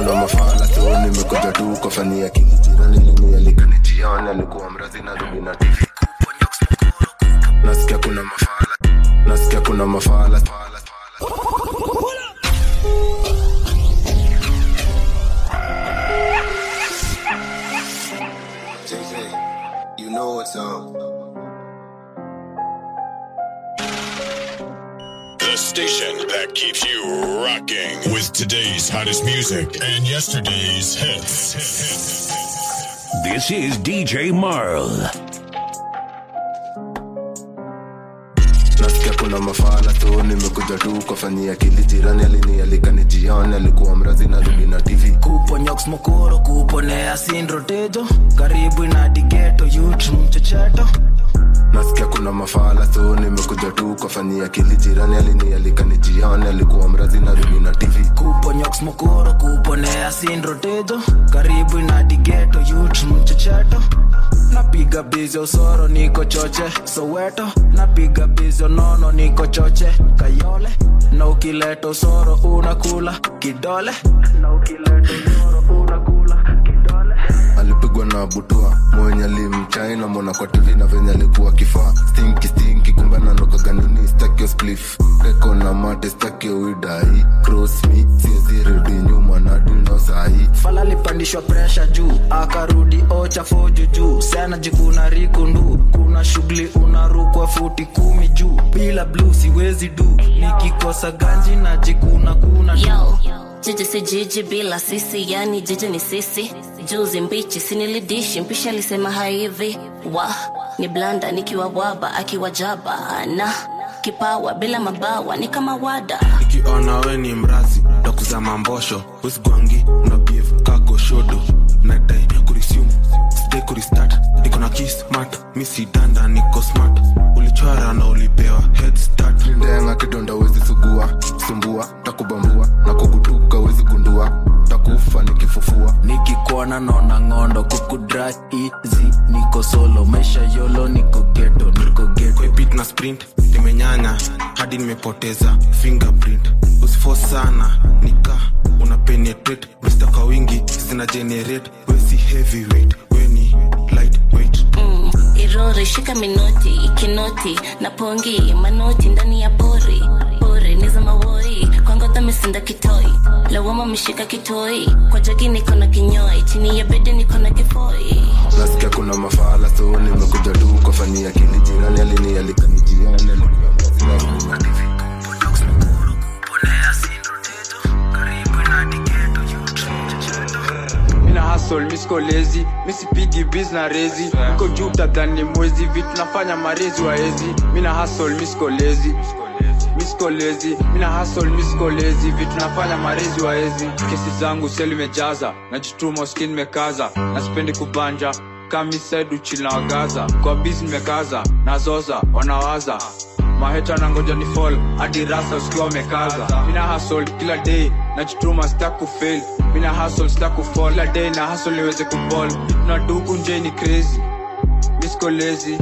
kuna mafala so nimekuja tu kufanyia kili jirani linialika nijione alikuwa mrazi na rubi na tv nasikia kuna mafala nasikia kuna mafala You know what's up. The station that keeps you rocking with today's hottest music and yesterday's hits. This is DJ Marl. nasikia kuna mafala so nimekuja tu kufanyia kili jirani alinialika nijione alikuwa mrazi na rubi na tv kuponyoks mokoro kuponea sindrotejo karibu inadigeto yut mchecheto nasikia kuna mafala so nimekuja tu kufanyia kili jirani alinialika nijione alikuwa mrazi na rubi na tv kuponyoks mokoro kuponea sindrotejo karibu inadigeto yut mchecheto napiga bizi usoro niko choche soweto napiga bizi nono niko choche kayole na ukileta usoro unakula kidole na ukileta usoro unakula kidole alipigwa na butua mwenye alimchai mona kwa tv na venye alikuwa kifaa stinki stinki kumbe nanokaganini stakio splif reko na mate stakio widai cross me siezirudi nyuma na duno sahi fala alipandishwa presha juu akarudi ocha foju juu sana jikuna rikundu kuna shughuli unarukwa futi kumi juu bila blu siwezi du nikikosa ganji na jikuna kuna tu Yo, jiji si jiji bila sisi, yani jiji ni sisi. Juzi mbichi sinilidishi, mpisha alisema hivi wa ni blanda nikiwa waba akiwa jaba na kipawa bila mabawa ni kama wada ikiona we ni mrazi ndakuza mambosho usigwangi unabiv kago shodo nadai kurisume sidai kuristart niko na kismat misi danda niko smart ulichora na ulipewa head start ndenga kidonda wezi sugua sumbua takubambua na kugutuka wezi gundua takufa nikifufua nikikuona naona ng'ondo kukudra easy niko solo maisha yolo niko geto niko geto beat na sprint nimenyanya hadi nimepoteza fingerprint usifo sana nika una penetrate mista kwa wingi zina generate wesi heavyweight weni lightweight mm, irori shika minoti ikinoti na pongi manoti ndani ya pori pori ni za mawoi kwangodha misinda kitoi lawama mishika kitoi kwa jagi niko na kinyoi chini ya bedi niko na kifoi nasikia kuna mafala so nimekuja tu kufanyia kili jirani alinialika nijione alikuwa mrazi na rubi na tv mina hasol miskolezi misipigi bis na rezi niko juu tadhani mwezi vitu nafanya marezi waezi mina hasol miskolezi miskolezi mina hasol miskolezi vitu nafanya marezi waezi kesi zangu seli mejaza najituma skin mekaza nasipendi kubanja kamisaidu chila wagaza kwa bis nimekaza nazoza wanawaza maheta na ngoja ni fall hadi rasa usikiwa wamekaza mina hasol kila day najituma sta kufail mina hasol sta kufall kila day na hasol niweze kuball na duku nje ni crazy miskolezi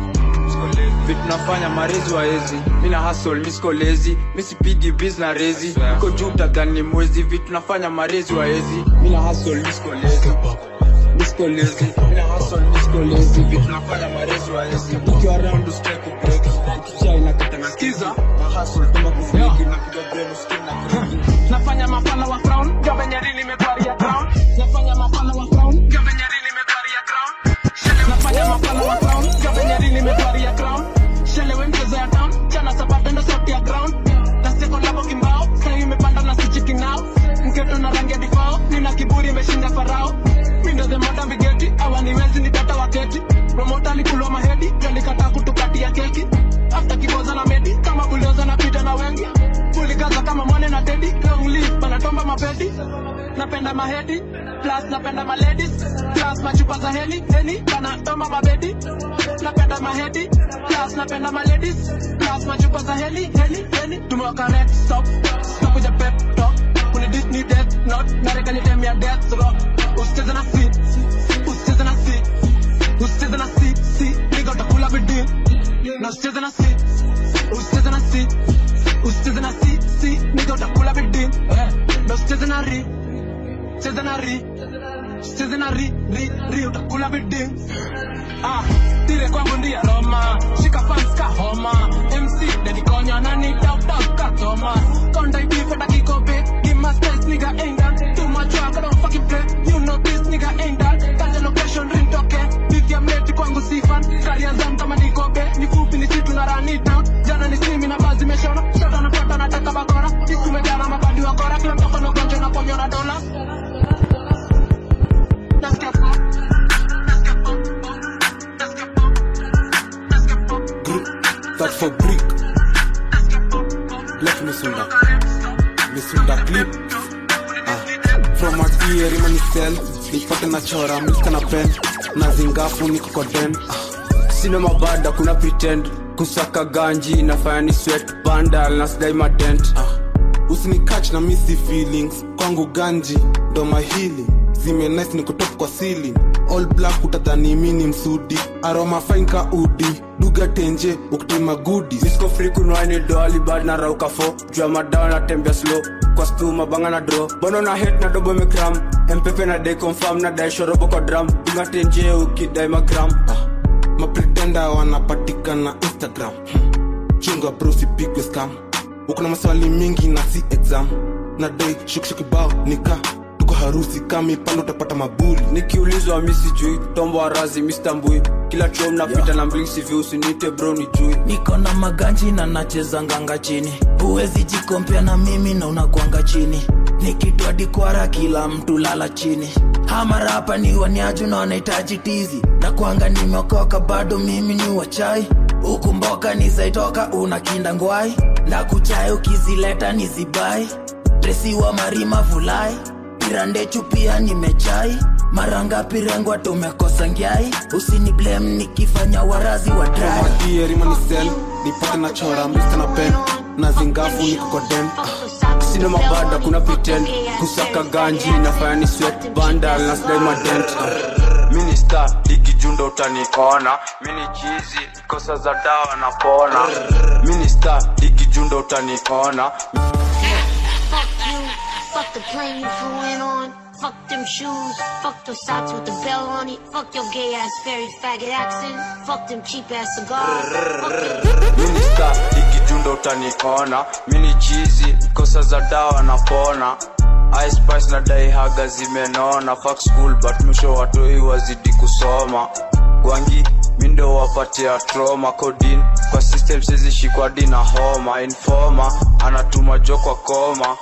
vitu nafanya marezi waezi mina hasol miskolezi misipigi bis na rezi iko juu tadhani mwezi vitu nafanya marezi waezi mina hasol miskolezi miskolezi mina hasol miskolezi vitu nafanya marezi waezi ukiwa round usitaki kubreak ukichai nakata nasikiza na hasol kama kufiki napiga brain usikie na break nafanya mafala wa crown gambe nyeri nimekwaria crown nafanya mafala wa crown gambe nyeri nimekwaria crown nafanya mafala wa crown gambe nyeri nimekwaria crown shelewe mchezo ya town chana sababu ndo sauti ya ground naseko labo kimbao sai imepanda na sichiki nao mketo na rangi ya difao nina kiburi imeshinda farao mindo the modern bigeti awaniwezi nitata waketi promota alikulwa mahedi alikataa kutukatia keki after kiboza na medi kama bulioza na pita na wengi kulikaza kama mwane na tedi long live banatomba mapedi napenda mahedi plus napenda maladies plus machupa za heli heni banatomba mabedi napenda mahedi plus napenda maladies plus machupa za heli heli heni tumewaka red stop tunakuja pep talk kuni disney death not narekani dem ya death rock usicheze na si usicheze na si usicheze na si si niga utakula bidii na usicheze na si usicheze na si usicheze na si si niga utakula bidii na usicheze na ri cheza na ri cheza na ri ri ri utakula biding ah tire kwangu ndiye roma shika fans ka homa mc dedikonya nani tap tap ka thomas konda ibife dakikobe give my space nigga ain't that too much work I don't fucking play you know this nigga ain't that kaja location ring toke big ya mleti kwangu sifan karia zam kama nikobe ni fupi ni situ na run it down jana ni simi na bazi meshona shota na pata nataka bakora siku mejana mabandi wa kora kila mtoko na gonjo na ponyo na dola Nasikia poa. Nasikia poa. Nasikia poa. Nasikia poa. that for brick left misunda misunda clip ah. from a ear imani cell nipate na chora milka na pen na zingafu niko kwa den ah. sina mabada kuna pretend kusaka ganji nafanya ni sweat bandal na sidai matent ah. usinikach na misi feelings kwangu ganji ndo mahili zime nice niko top kwa ceiling all black utadhani mini msudi aroma fine ka udi duga tenje ukitema goodies misko free kunwani doali bad na rauka fo jua madawa na tembea slow kwa stuma banga na dro bono na het na dobo mekram mpepe na day confirm na dai shorobo kwa drum dunga tenje ukidai magram ah. mapretenda wanapatikana instagram hmm. chunga brosipigwe scam uko na maswali mingi na si exam na dai shukshukibao nika tuko harusi kami pale utapata mabuli nikiulizwa mi sijui tombo wa razi mistambui kila chom napita na mblink sivi usinite bro ni jui niko na maganji na nacheza nganga chini huwezi jikompea na mimi na unakwanga chini nikitwa dikwara kila mtu lala chini hamarapa ni waniaju na wanahitaji tizi na kwanga nimeokoka bado mimi ni wachai huku mboka nizaitoka una kinda ngwai na kuchai ukizileta ni zibai dresiwa marima vulai pirandechu pia nimechai mara ngapi rengwa tumekosa ngiai usini blame nikifanya warazi wa dry maierimani nipate na chora mista na pen na zingafu niko kwa den ah. sina mabada kuna pretend kusaka ganji nafanya ni sweat bandal na sidai madent minista ikijunda utaniona mini chizi kosa za dawa napona minista ikijunda utaniona Fuck you, fuck the plane you flew in on. Fuck them shoes, fuck those socks with the bell on it. Fuck your gay ass fairy faggot accent. Fuck them cheap ass cigars. Fuck your minista ikijunda utaniona mini chizi kosa za dawa napona Ice Spice na dai haga zimenona fuck school but mwisho watoi wazidi kusoma gwangi mindo wapatia trauma codin kwa system sizishikwa dina homa informa anatuma jo kwa koma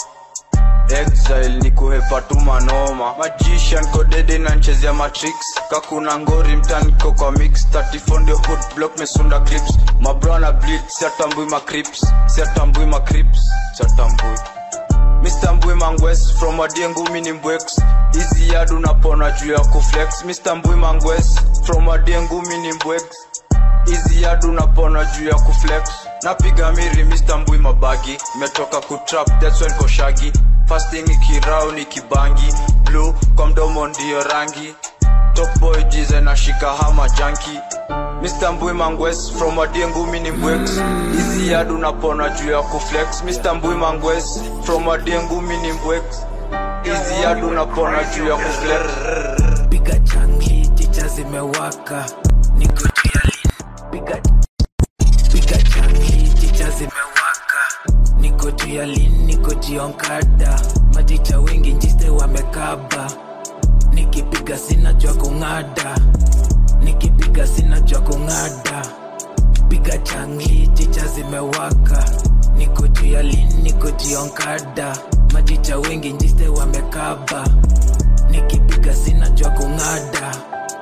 exile ni kuhepa tu manoma magician kodede na nchezea matrix kakuna ngori mtaniko kwa mix 34 ndio hood block mesunda clips mabrana bleed siatambui macrips siatambui macrips siatambui Mr. Mbui Mangwes from Adiengu mini mbwex Easy yard unapona juu ya kuflex Mr. Mbui Mangwes from Adiengu mini mbwex Easy yard unapona juu ya kuflex Napiga miri Mr. Mbui mabagi Metoka kutrap that's when koshagi Fasting ikirau ni kibangi Blue kwa mdomo ndiyo rangi Top boy jize na shika hama junkie Mr. Mbui Mangwes from Adiengu mini mbwex Easy yard unapona juu ya kuflex Mr. Mbui Mangwes from Adiengu mini mbwex Easy yard unapona juu ya kuflex piga changi chicha zimewaka niko juu ya lin piga piga changi chicha zimewaka niko juu ya lin niko jionkada machicha wengi njiste wamekaba nikipiga sina jwa kung'ada nikipiga sina jwa kung'ada piga changi chicha zimewaka niko juu ya lin niko jionkada machicha wengi njiste wamekaba nikipiga sina jwa kung'ada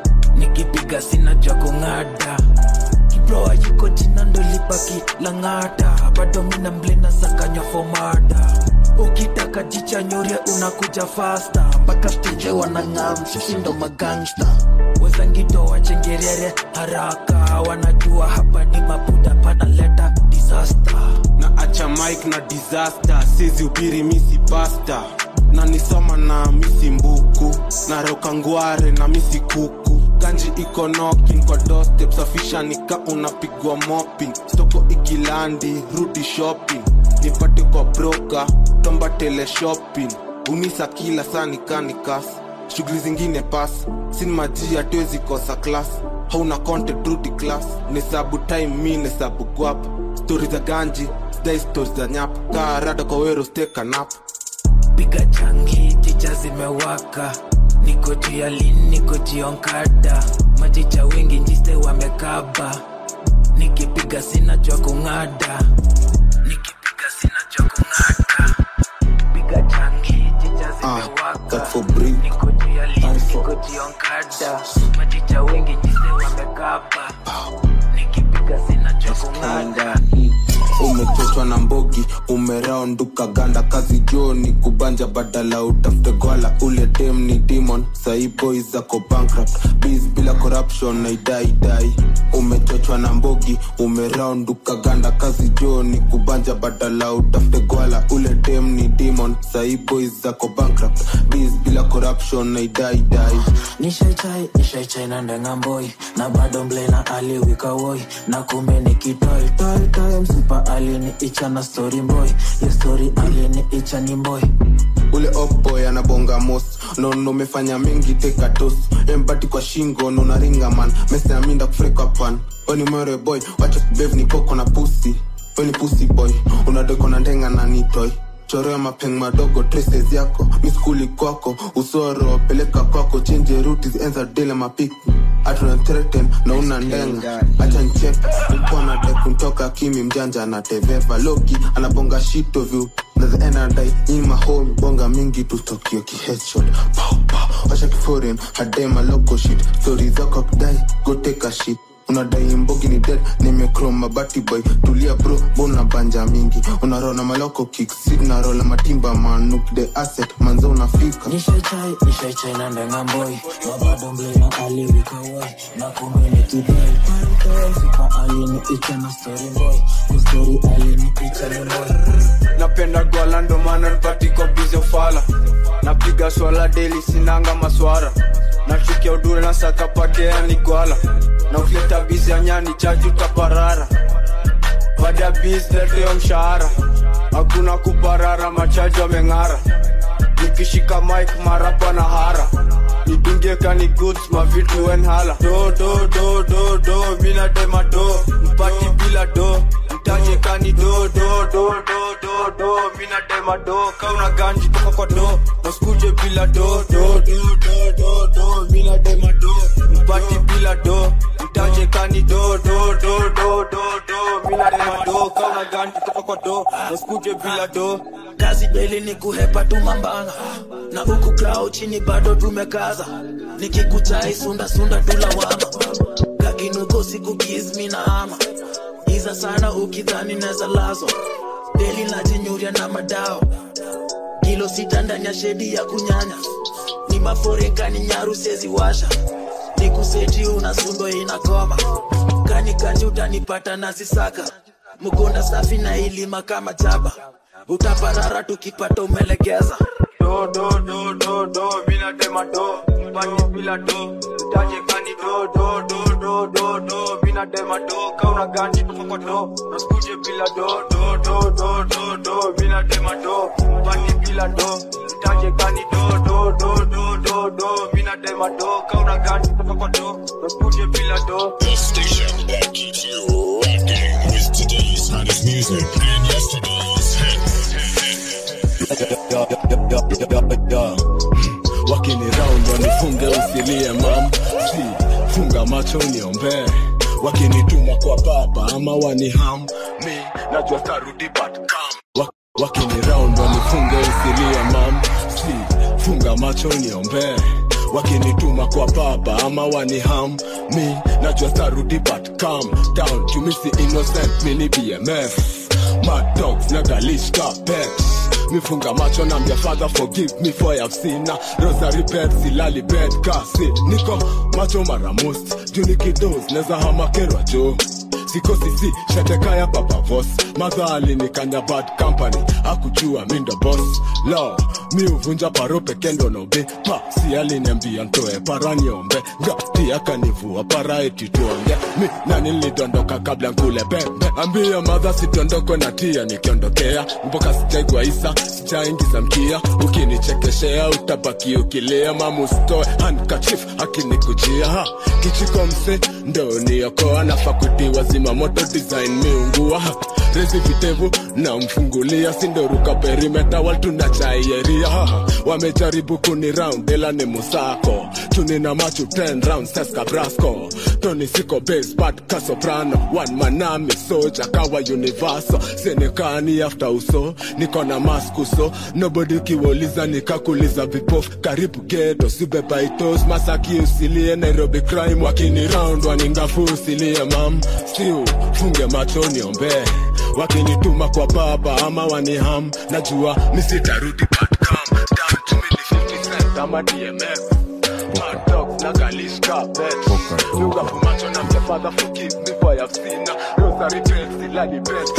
nikipiga sina jwa kung'ada kibroa yuko jina ndo lipaki lang'ata bado mina mblena sakanywa fomada ukitaka jicha nyorie unakuja fasta mpaka steje wanang'am sisi ndo magangsta wezangito wachengerere haraka wanajua hapa ni mabuda panaleta disaster na acha mike na disaster sizi ubiri misi pasta na nisoma na misi mbuku na roka ngware na misi kuku ganji iko nokin kwa dostep safisha nika unapigwa mopping stoko ikilandi rudi shopping nipate kwa broka tomba tele shopping unisa kila saa nikanikas shughuli zingine pas sin maji hatuwezi kosa klas hauna content rudi class nesabu time mi nesabu guap stori za ganji sidai stori za nyap kaa rada kwa wero steka nap piga changi chicha zimewaka niko juu ya lini niko jionkada machicha wengi njiste wamekaba nikipiga sina jwa kung'ada nikipiga sina jwa kung'ada piga changi chicha zimewaka for breed niko juu ya lini niko jionkada machicha wengi njiste wamekaba nikipiga sina jwa kung'ada umechochwa na mbogi umeraonduka ganda kazi joni kubanja badala utafute gwala ule dem ni demon sahi boys zako bankrupt biz bila corruption na idaidai umechochwa na mbogi umeraonduka ganda kazi joni kubanja badala utafute gwala ule dem ni demon sahi boys zako bankrupt biz bila corruption na idaidai nishaichai nishaichai na ndengamboi na bado mble na aliwikawoi na kumbe ni kitoi toi toi msipa alini icha na story boy yo story alini icha ni boy ule oboy anabonga mos nono umefanya mingi tekatos embati kwa shingo nonaringa man meseaminda kufrika pan weni mwere boy wacha kubev ni koko na pusi weni pusi boy unadeko na ndenga na nitoi choro ya mapeng madogo traces yako miskuli kwako usoro peleka kwako chenje ruti enza dele mapik atuna threaten na una ndenga acha nchek upona dekuntoka kimi mjanja na teveva loki anabonga shito vyu nazaenadai nyima home bonga mingi tutokio kihechot washa kiforeign hadema loco shit stori zako kudai go take a shit unadai mbogi ni dead nimekroma bati boy tulia bro bona banja mingi unarona maloko kick sit narola matimba manuk the asset manzo unafika nishaichai nishaichai na ndengamboi na bado mble na aliwikawoi na kumbe ni kitoi toi toi msipa alini icha na story boy yo story alini icha ni boy napenda gwala ndo maana nipatiko bizo fala napiga swala deli sinanga maswara nachukia udure na sakapakea ni gwala na ukileta bizi ya nyani chaji utaparara baada ya bizi leteo mshahara hakuna kuparara machaji wameng'ara nikishika mike marapa na hara nidungie kani goods mavitu wenhala do do do do do mina dema do mpati bila do mtaje kani do do do do do do mina dema do kauna ganji toka kwa do naskuje bila do do do do do do mina dema do mpati bila do mtaje kani do do do do do do mina dema do kauna ganji toka kwa do naskuje bila do kazi beli ni kuhepa tu mambanga na huku krao chini bado tumekaza nikikuchai sunda sunda tulawama kakinuko siku gizmi na ama iza sana ukidhani neza lazo deli najinyuria na madao kilo sita ndani ya shedi ya kunyanya ni maforenkani nyaru sezi washa ni kuseti unasundo inakoma kani kanji utanipata nazisaka mkonda safi na ilima kama chaba utaparara tukipata umelegeza do do do do do mina dema do mpati bila do utaje kani do do do do do do mina dema do kauna ganji toka kwa do naskuje bila do do do do do do mina dema do mpati bila do utaje kani do do do do do do mina dema do kauna ganji toka kwa do naskuje bila do The station that keeps you rocking with today's hottest music and yesterday's wakini round wanifunge usilie mam si funga macho niombee wakinituma kwa baba ama waniham mi najua tarudi but come Wa- wakini round wanifunge usilie mam si funga macho niombee wakinituma kwa baba ama waniham mi najua tarudi but calm down jumisi innocent mini bmf mad dogs nagalishka pets mifunga macho na mbia father forgive me for I've seen na rosary bed silali bed kasi niko macho mara most juu nikidos neza hamakerwa jo sikosi si shetekaya papavos madha alinikanya bad company akujua mindo boss lo mi uvunja paro pekendo nobe pa si aliniambia ntoe para niombe ngati akanivua para eti tuonge mi nani nilidondoka kabla nkule pembe ambia madha sidondoko na tia nikiondokea mboka sijaigwa isa sijaingiza mkia ukini ukinichekeshea utabaki ukilia mamustoe hankachif akinikujia ha kichiko mse ndo niokoa nafa kutiwa zima moto design miungua ha rezi vitevu na mfungulia sindoruka perimeta waltunachaiyeria haha wamejaribu kuni round ela ni musako tunina machu 10 rounds seska brasco toni siko base but kasoprano one manami soja kawa universo senekani after uso niko na maskuso nobody kiwauliza nikakuliza vipof karibu geto sibebaitos masaki usilie nairobi crime wakini round waningafu usilie mam siu funge macho niombee wakinituma kwa baba ama waniham najua misitarudi but come down to me ni 50 cent ama dmf Mad dogs na galishka bet Yuga fumacho na mte father forgive me for I've seen Rosary bells ilali best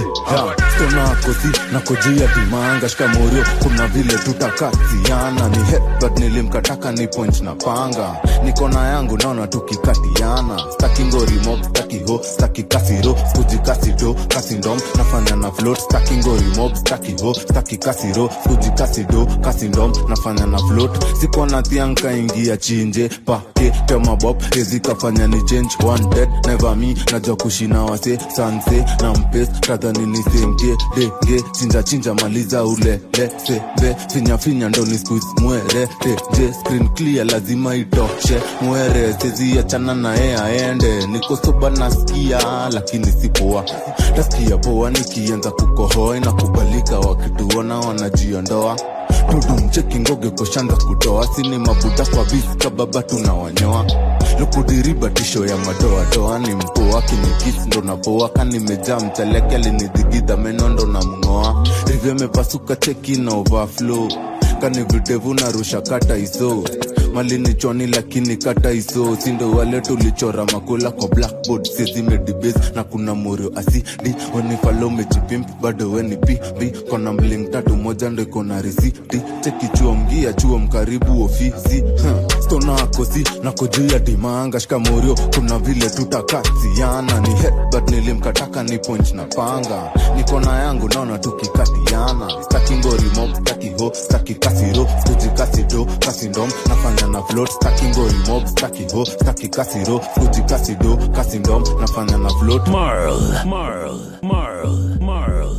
stonakosi nakojia dimanga shikamorio kuna vile tutakatiana ni headbutt nilimkataka ni point na panga nikona yangu naona tukikatiana staki ngorimo staki ho staki kasiro skuji kasido kasindom nafanya na float staki ngorimo staki ho staki kasiro skuji kasido kasindom nafanya na float sikona thianka ingia chinje pake temabob ezikafanya ni change one dead never me najua kushina wase sanse na mpes kadhani nisemtie dege chinja chinja maliza ulele sebe finya finya ndo ni squeeze mwere teje screen clear lazima itoshe mwere seziachana naye aende niko soba nasikia lakini sipoa tasikia poa nikianza kukohoa inakubalika wakituona wanajiondoa tudumcheki ngoge koshanza kutoa sini mabuda kwa viska baba tunawanyoa lukudiriba tisho ya madoadoa ni mpoa kinikis ndo napoa kanimejaa mchaleke alinidhigidha meno ndo na mng'oa rivyo mepasuka cheki na overflow kani videvu narusha kata iso malini choni lakini kata iso sindo wale tulichora makula kwa blackboard sezimedibes na kuna morio asidi wenifalo mejipimp bado weni pipi kona mling tatu moja ndo ikona risiti cheki chuo mgia chuo mkaribu ofisi huh. stona akosi nako juu ya dimanga shikamorio kuna vile tutakatiana ni headbutt nilimkataka ni point na panga nikona yangu naona tukikatiana staki ngorimo staki ho staki kasiro skuji kasido kasindom nafanya na float staki ngorimo staki ho staki kasiro skuji kasido kasindom nafanya na float Marl, Marl, Marl, Marl.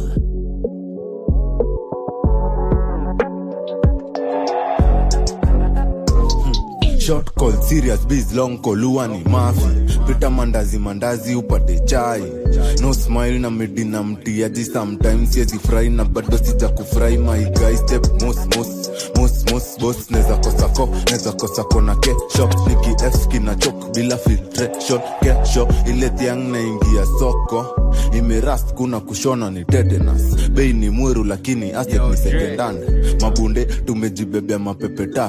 short call serious biz long call huwa ni mafi pita mandazi mandazi upate chai no smile na medina mtiaji sometimes yezi fry na bado sija kufry my guy step mos mos mos mos boss neza kosa ko neza kosa kona kesho niki f kina chok bila filtration kesho ile tiang naingia soko imerast kuna kushona ni tetanus bei ni mweru lakini asset ni secondhand mabunde tumejibebea mapepeta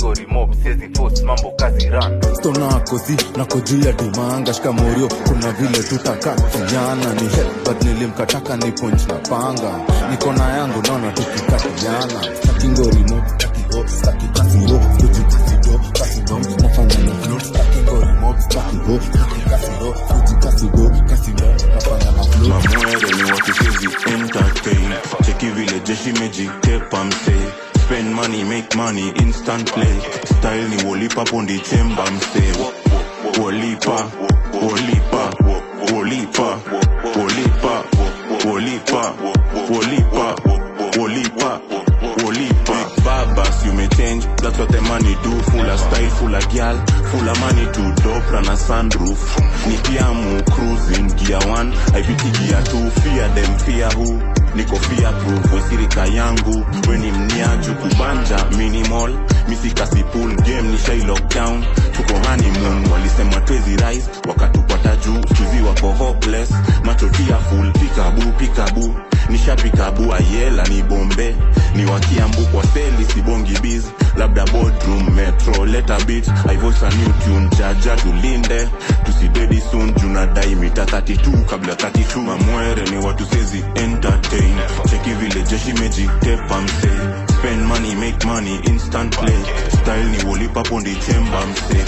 mambo kazi ran stonakosi nako juu ya dimanga shikamorio kuna vile tutakatiana ni headbutt nilimkataka ni point na panga nikona yangu naona tukikatiana stakingorimo stakiho staki kasiro skuji kasido kasidom nafanya na float stakingorimo stakiho staki kasiro skuji kasido kasido nafanya na float mamwere ni watu sizi entertain cheki vile jeshi mejitepa mse spend money make money instant play style ni wolipa pondi chemba mse wolipa wolipa wolipa wolipa wolipa wolipa wolipa wolipa babas you may change that's what the money do full of style full of girl full of money to dopra na sunroof ni piamu cruising gear 1 ipiti gear 2 fear them fear who niko fear proof wesirika yangu weni mniaju kubanja minimal misikasi pool game ni shai lockdown tuko honeymoon walisema twezi rise wakatupata juu chuzi wako hopeless machotia full pikabu pikabu nishapikabu ayela ni bombe ni wakiambu kwa seli sibongi biz labda boardroom metro leta bit i voice a new tune jaja tulinde tusidedi soon junadai mita 32 kabla 32 mamwere ni watu sezi entertain cheki vile jeshi mejitepa mse spend money make money instant play style ni wolipa pondi chemba mse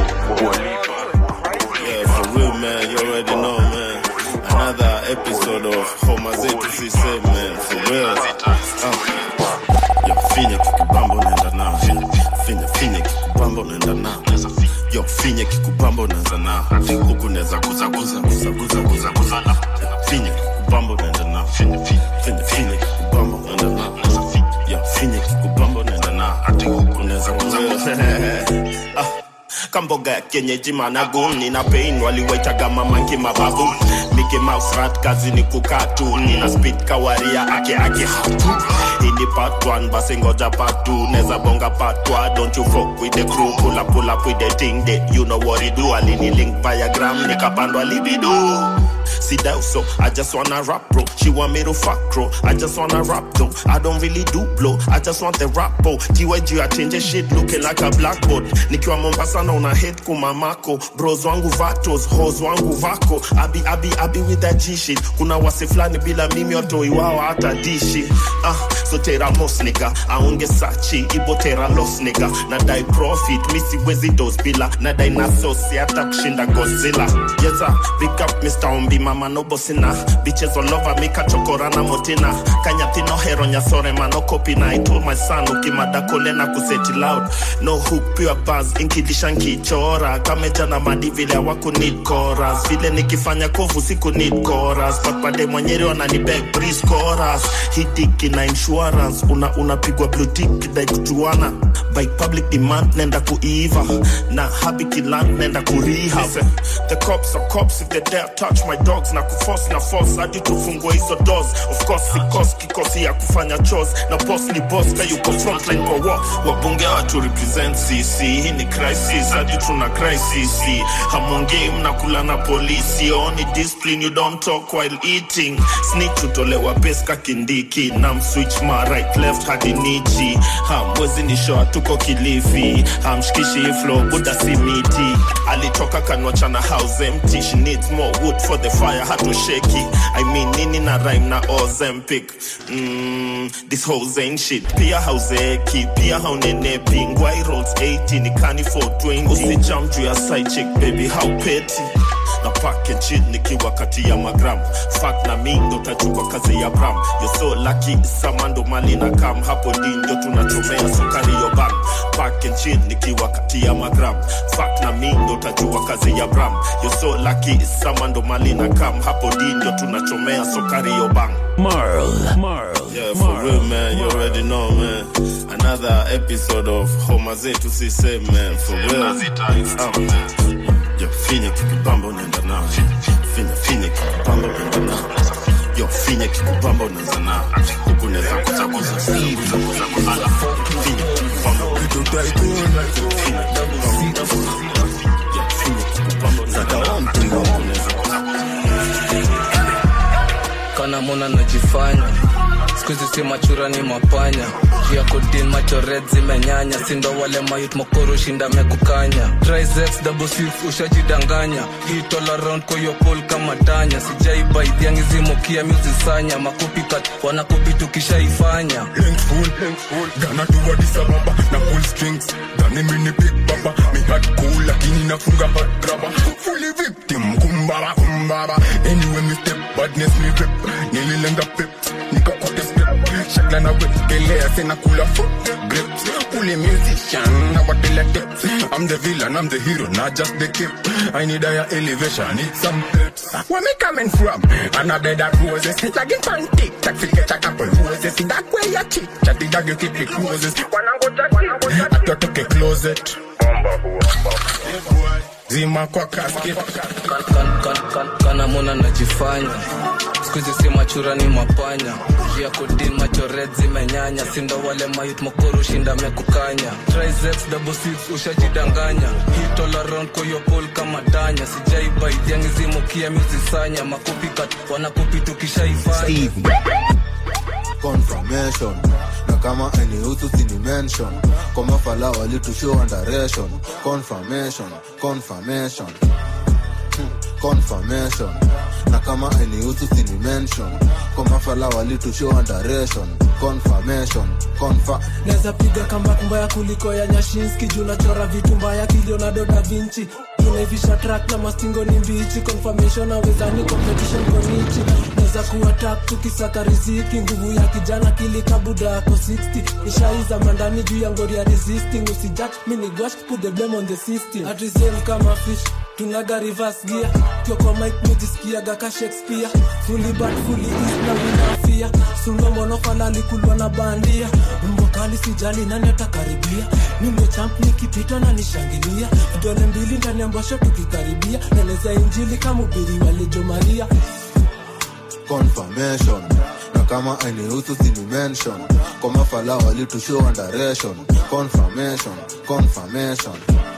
Yeah, for real, man. You already know, man. Another episode of Homa Zetu CC, man. For real. Uh, yeah, finya kikibamba naenda na yo finye kikubamba unaanza na huku naweza kuzaguza kuzaguza kuzaguza na finye kikubamba unaenda na finye finye finye kikubamba unaenda na yo finye kikubamba unaenda na hati huku unaweza kuzaguza ah kamboga ya kienyeji managun nina pain waliwaitaga mamanki mababu Mickey Mouse rat kazi ni kukaa tu nina speed kawaria ake ake hatu hii ni part 1 basi ngoja part 2 neza bonga part 2 don't you fuck with the crew pull up pull up with the thing that you know what it do alini link via gram nikapandwa libido Sida so I just wanna rap bro She want me to fuck bro I just wanna rap though I don't really do blow I just want the rap bro TYG I change shit looking like a blackboard Nikiwa Mombasa na una hate kumamako Bros wangu vatos, hoes wangu vako Abi abi abi with that G shit Kuna wase flani bila mimi watoi wao hata dishi Ah, so tera mos nigga Aunge sachi, ibo tera los nigga Nadai profit, misi wezi dos bila Nadai na sosi hata kushinda Godzilla Yes sir, big up Mr. Ombi mama no bossina Bitches all over me kachokora na motina Kanyati no hero nyasore mano copy na I told my son ukimada kole na kuseti loud No hook pure buzz inkidisha nkichora Kameja na madi vile wako need chorus Vile nikifanya kovu siku need chorus But pande mwenyeri wanani beg breeze chorus Hidiki na insurance Una unapigwa blue tick dai kujuana By public demand nenda kuiva Na habiki land nenda kurehab The cops are cops if they dare touch my dogs na kuforce na force hadi tufungue hizo doors of course sikos kikosi ya kufanya chores na boss ni boss ka yuko frontline kwa war wabunge watu represent cc hii ni crisis hadi tuna crisis hamwongei mnakula na polisi oni discipline you don't talk while eating snitch utolewa peska kindiki na mswitch ma right left hadi nichi hamwezi ni show tuko kilifi hamshikishi hii flow buda si miti alitoka kanwachana house empty she needs more wood for the fire hatosheki i mean nini na rhyme na ozempic mm, this hoes ain't shit pia hauzeki pia haunenepi ngwai rolls 80 ni kani 420 usijam juu ya side chick baby how petty na pack and chill nikiwa kati ya magram fak na mi ndo tajua kazi ya bram yo so lucky sama ndo mali na kam hapo ndi ndo tunachomea sukari yo bang pack and chill nikiwa kati ya magram fak na mi ndo tajua kazi ya bram yo so lucky sama ndo mali na kam hapo ndi ndo tunachomea sukari yo bang Marl, Marl, Yeah, for real, man. You already know, man. Another episode of Homa Zetu Sise, man. For real. Um, yo, finya kikubamba unaenda nao. Finya, finya kikubamba unaenda nao. Yo, finya kikubamba unaanza nao. Huku unaweza kuza kuza kuza kuza kuza kuza. Finya kikubamba unaenda nao. Finya kikubamba. Yo, finya kikubamba unaenda nao. Huku unaweza kuza kana mona najifanya skuizi si machura ni mapanya juu ya kodin macho red zimenyanya sindo wale mayut mokoro shinda mekukanya triceps double six ushajidanganya hit all around kwa hiyo pole kama tanya sijaiba idhiangi zimokia muzisanya makopikat wanakopi tukishaifanya Full, Ghana to Addis Ababa na pull strings Dani mini big baba Mi hat cool lakini nafunga hot grabber Fully victim kumbara kumbara Anyway mi step badness mi rip Nililenga pip Nikakote step Shagla na wekelea sena kula foot grips Fully musician na watela tips I'm the villain, I'm the hero, not just the kid I need higher elevation, need some pips Where me coming from? Another that roses Lagging pan tick, tak fika a couple roses That way you cheat, chatty dog you keep it closes I got to closet Zima kwa casket kan, kan, kan, kana mona najifanya skuizi si machura ni mapanya juu ya kodin macho red zimenyanya sindo wale mayut mokoro shinda mekukanya triceps double six ushajidanganya hit all around kwa hiyo pole kama tanya sijaiba idhiangi zimokia muzisanya makopikat wanakopi tukishaifanya confirmation na kama enihusu sini mention kwa mafala walitushow underation confirmation confirmation Hmm, confirmation na kama enihusu sini mention kwa mafala walitushow underation confirmation confirm naweza piga kamba mbaya kuliko ya nyashinski juu nachora vitu mbaya kilionado da vinci tunaivisha track na mastingo ni mbichi confirmation awezani competition konichi naweza kuatak tukisaka riziki nguvu ya kijana kilikabuda yako 60 ishaiza mandani juu ya ngori ya resisting usijak minigwash put the blame on the system atisem kama fish tunaga reverse gear kioko mike mujisikiaga ka shakespeare fully bad fully east na winafia sunomonofala likulwa na bandia mbokali sijali nani atakaribia mimbo champ nikipitwa na nishangilia vidole mbili ndani ya mbosho tukikaribia neleza injili kama ubiri walejo maria confirmation na kama ainihusu sini mention kwa mafala walitushow direction confirmation confirmation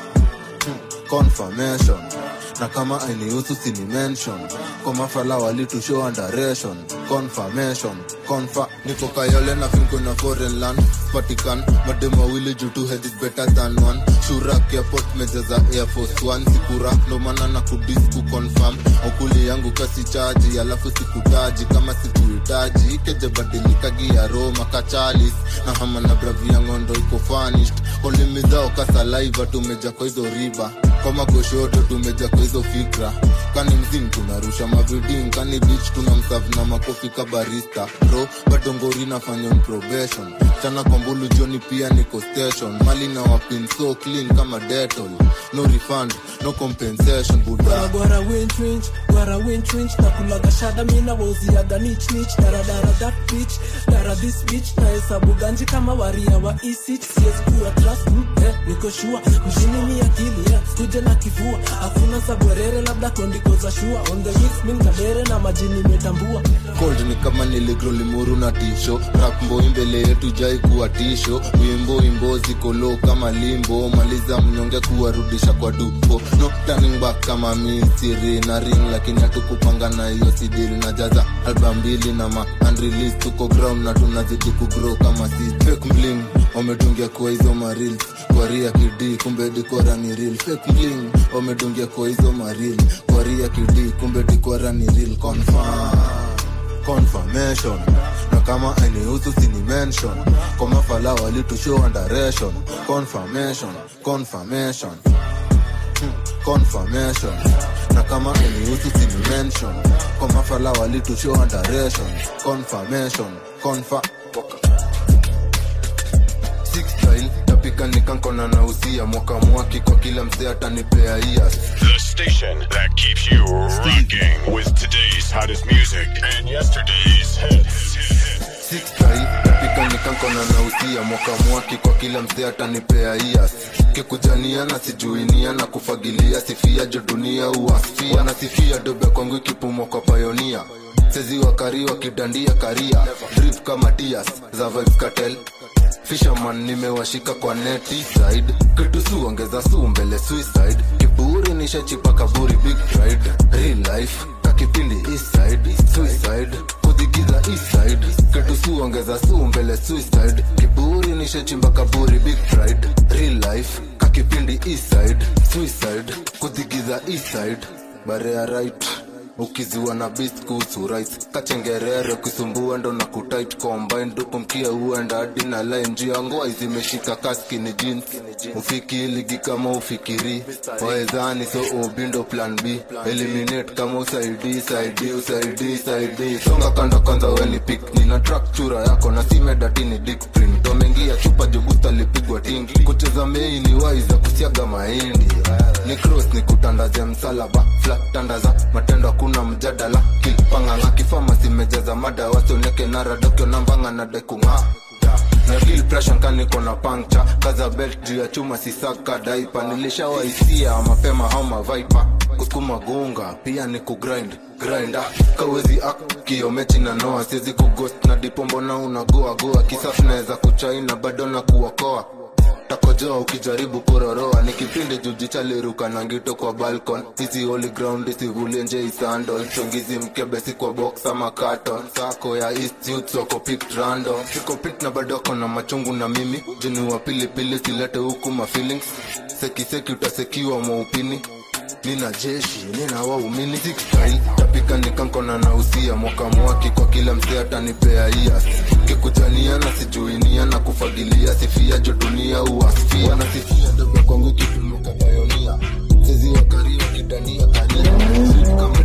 Hmm, confirmation na kama ainihusu sini mention kwa mafala walitushow direction confirmation confa niko kayole na finko na foreign land vatican madem wawili juu two head is better than one shurak airport mejeza air force one sikura ndo maana na kudis kuconfirm okuli yangu kasi chaji alafu sikutaji kama sikuhitaji ikejebadilikagi ya roma kachalis na hama na bravi ya ngondo iko fanished olimi zao kasalaiva tumeja kwa hizo riba kwa magoshoto tumeja kwa hizo fikra kani mzim tunarusha maviding kani bich tuna msavu na makofi kabarista bro bado ngori nafanya on probation chana kwa mbulu joni pia niko station mali na wapin so clean kama detol no refund no compensation buda gwara winchwinch gwara winchwinch na kulaga shada mina wauziaga nich nich daradara that bitch dara this bitch na hesabu ganji kama waria wa isich siwezi kuwa trust mm, eh, niko shua mjini ni akili eh, kuja na kifua hakuna sabwerere labda kondiko za shua on the mix min kabere na majini metambua cold ni kama niligro limuru na tisho rap mboi mbele yetu jai kuwa tisho wimbo imbo ziko low kama limbo maliza mnyonge kuwarudisha kwa dupo no turning back kama misiri na ring lakini hatukupanga na hiyo sidiri na jaza album mbili na ma unreleased tuko ground na tunazidi kugrow kama si fake bling wametungia kwa hizo maril kwa ria kidi kumbe dikora ni real fake bling wamedungia kwa hizo maril kwa ria kidi kumbe dikora ni real confirm confirmation na kama ainihusu sini mention kwa mafala walitushow direction confirmation confirmation Hmm, confirmation na kama ainihusu sini mention kwa mafala walitushow direction confirmation confa Six style tapika nikankona na usia mwaka mwaki kwa kila msee atanipea ias The station that keeps you rocking with today's hottest music and yesterday's hits. Six style tapika nikankona na usia mwaka mwaki kwa kila msee atanipea ias kikujania na sijuinia na kufagilia sifia jo dunia uasfia wanasifia dobe kwangu ikipumwa kwa payonia sezi wakari wakidandia karia drip kama tias za vibes cartel fisherman nimewashika kwa neti side kitu su ongeza su mbele suicide kiburi nishachipa kaburi big pride real life kakipindi east side suicide kudigiza east side kitu su ongeza su mbele suicide kiburi nishachimba kaburi big pride real life kakipindi east side suicide kudigiza east side barea right ukiziwa na beast kuhusu rights kachengerere ukisumbua ndo na kutit combine dupo mkia uenda hadi na line juu ya ngoa zimeshika kaski ni jeans ufiki ligi kama ufikiri waezani so ubindo plan b eliminate kama usaidi saidi usaidi saidi songa kando kwanza weni pick nina track chura yako na simedatini dick print wameingia chupa jugusta lipigwa tingi kucheza mei ni waiza kusiaga mahindi ni cross ni kutandaze msalaba flat tandaza matendo hakuna mjadala kilpanganga kifama simejaza mada wasioneke naradokyo nambanga na dekunga na feel pressure kaniko na puncture kaza belt juu ya chuma sisaka daipa nilishawaisia mapema au mavaipa kusukuma gunga pia ni kugrind grinda kawezi ak kiomechi na noa siwezi kugost na dipombo na unagoa goa kisafu naweza kuchaina bado na kuokoa takojoa ukijaribu kuroroa ni kipindi jujichaliruka na ngito kwa balcon hizi holy ground isivulie nje isandol chongizi mkebesi kwa box ama carton sako ya east youth soko picked random siko pit na badoko na machungu na mimi juni wa pilipili silete huku ma feelings sekiseki utasekiwa mwaupini nina jeshi nina waumini Six style, tapika nikankona na usia mwaka mwaki kwa kila msee atanipea ias kikujania na sijuinia na kufagilia sifia jo dunia uasfia na sifia dogo kwangu kitumuka payonia wezi wakaria kidania karia kama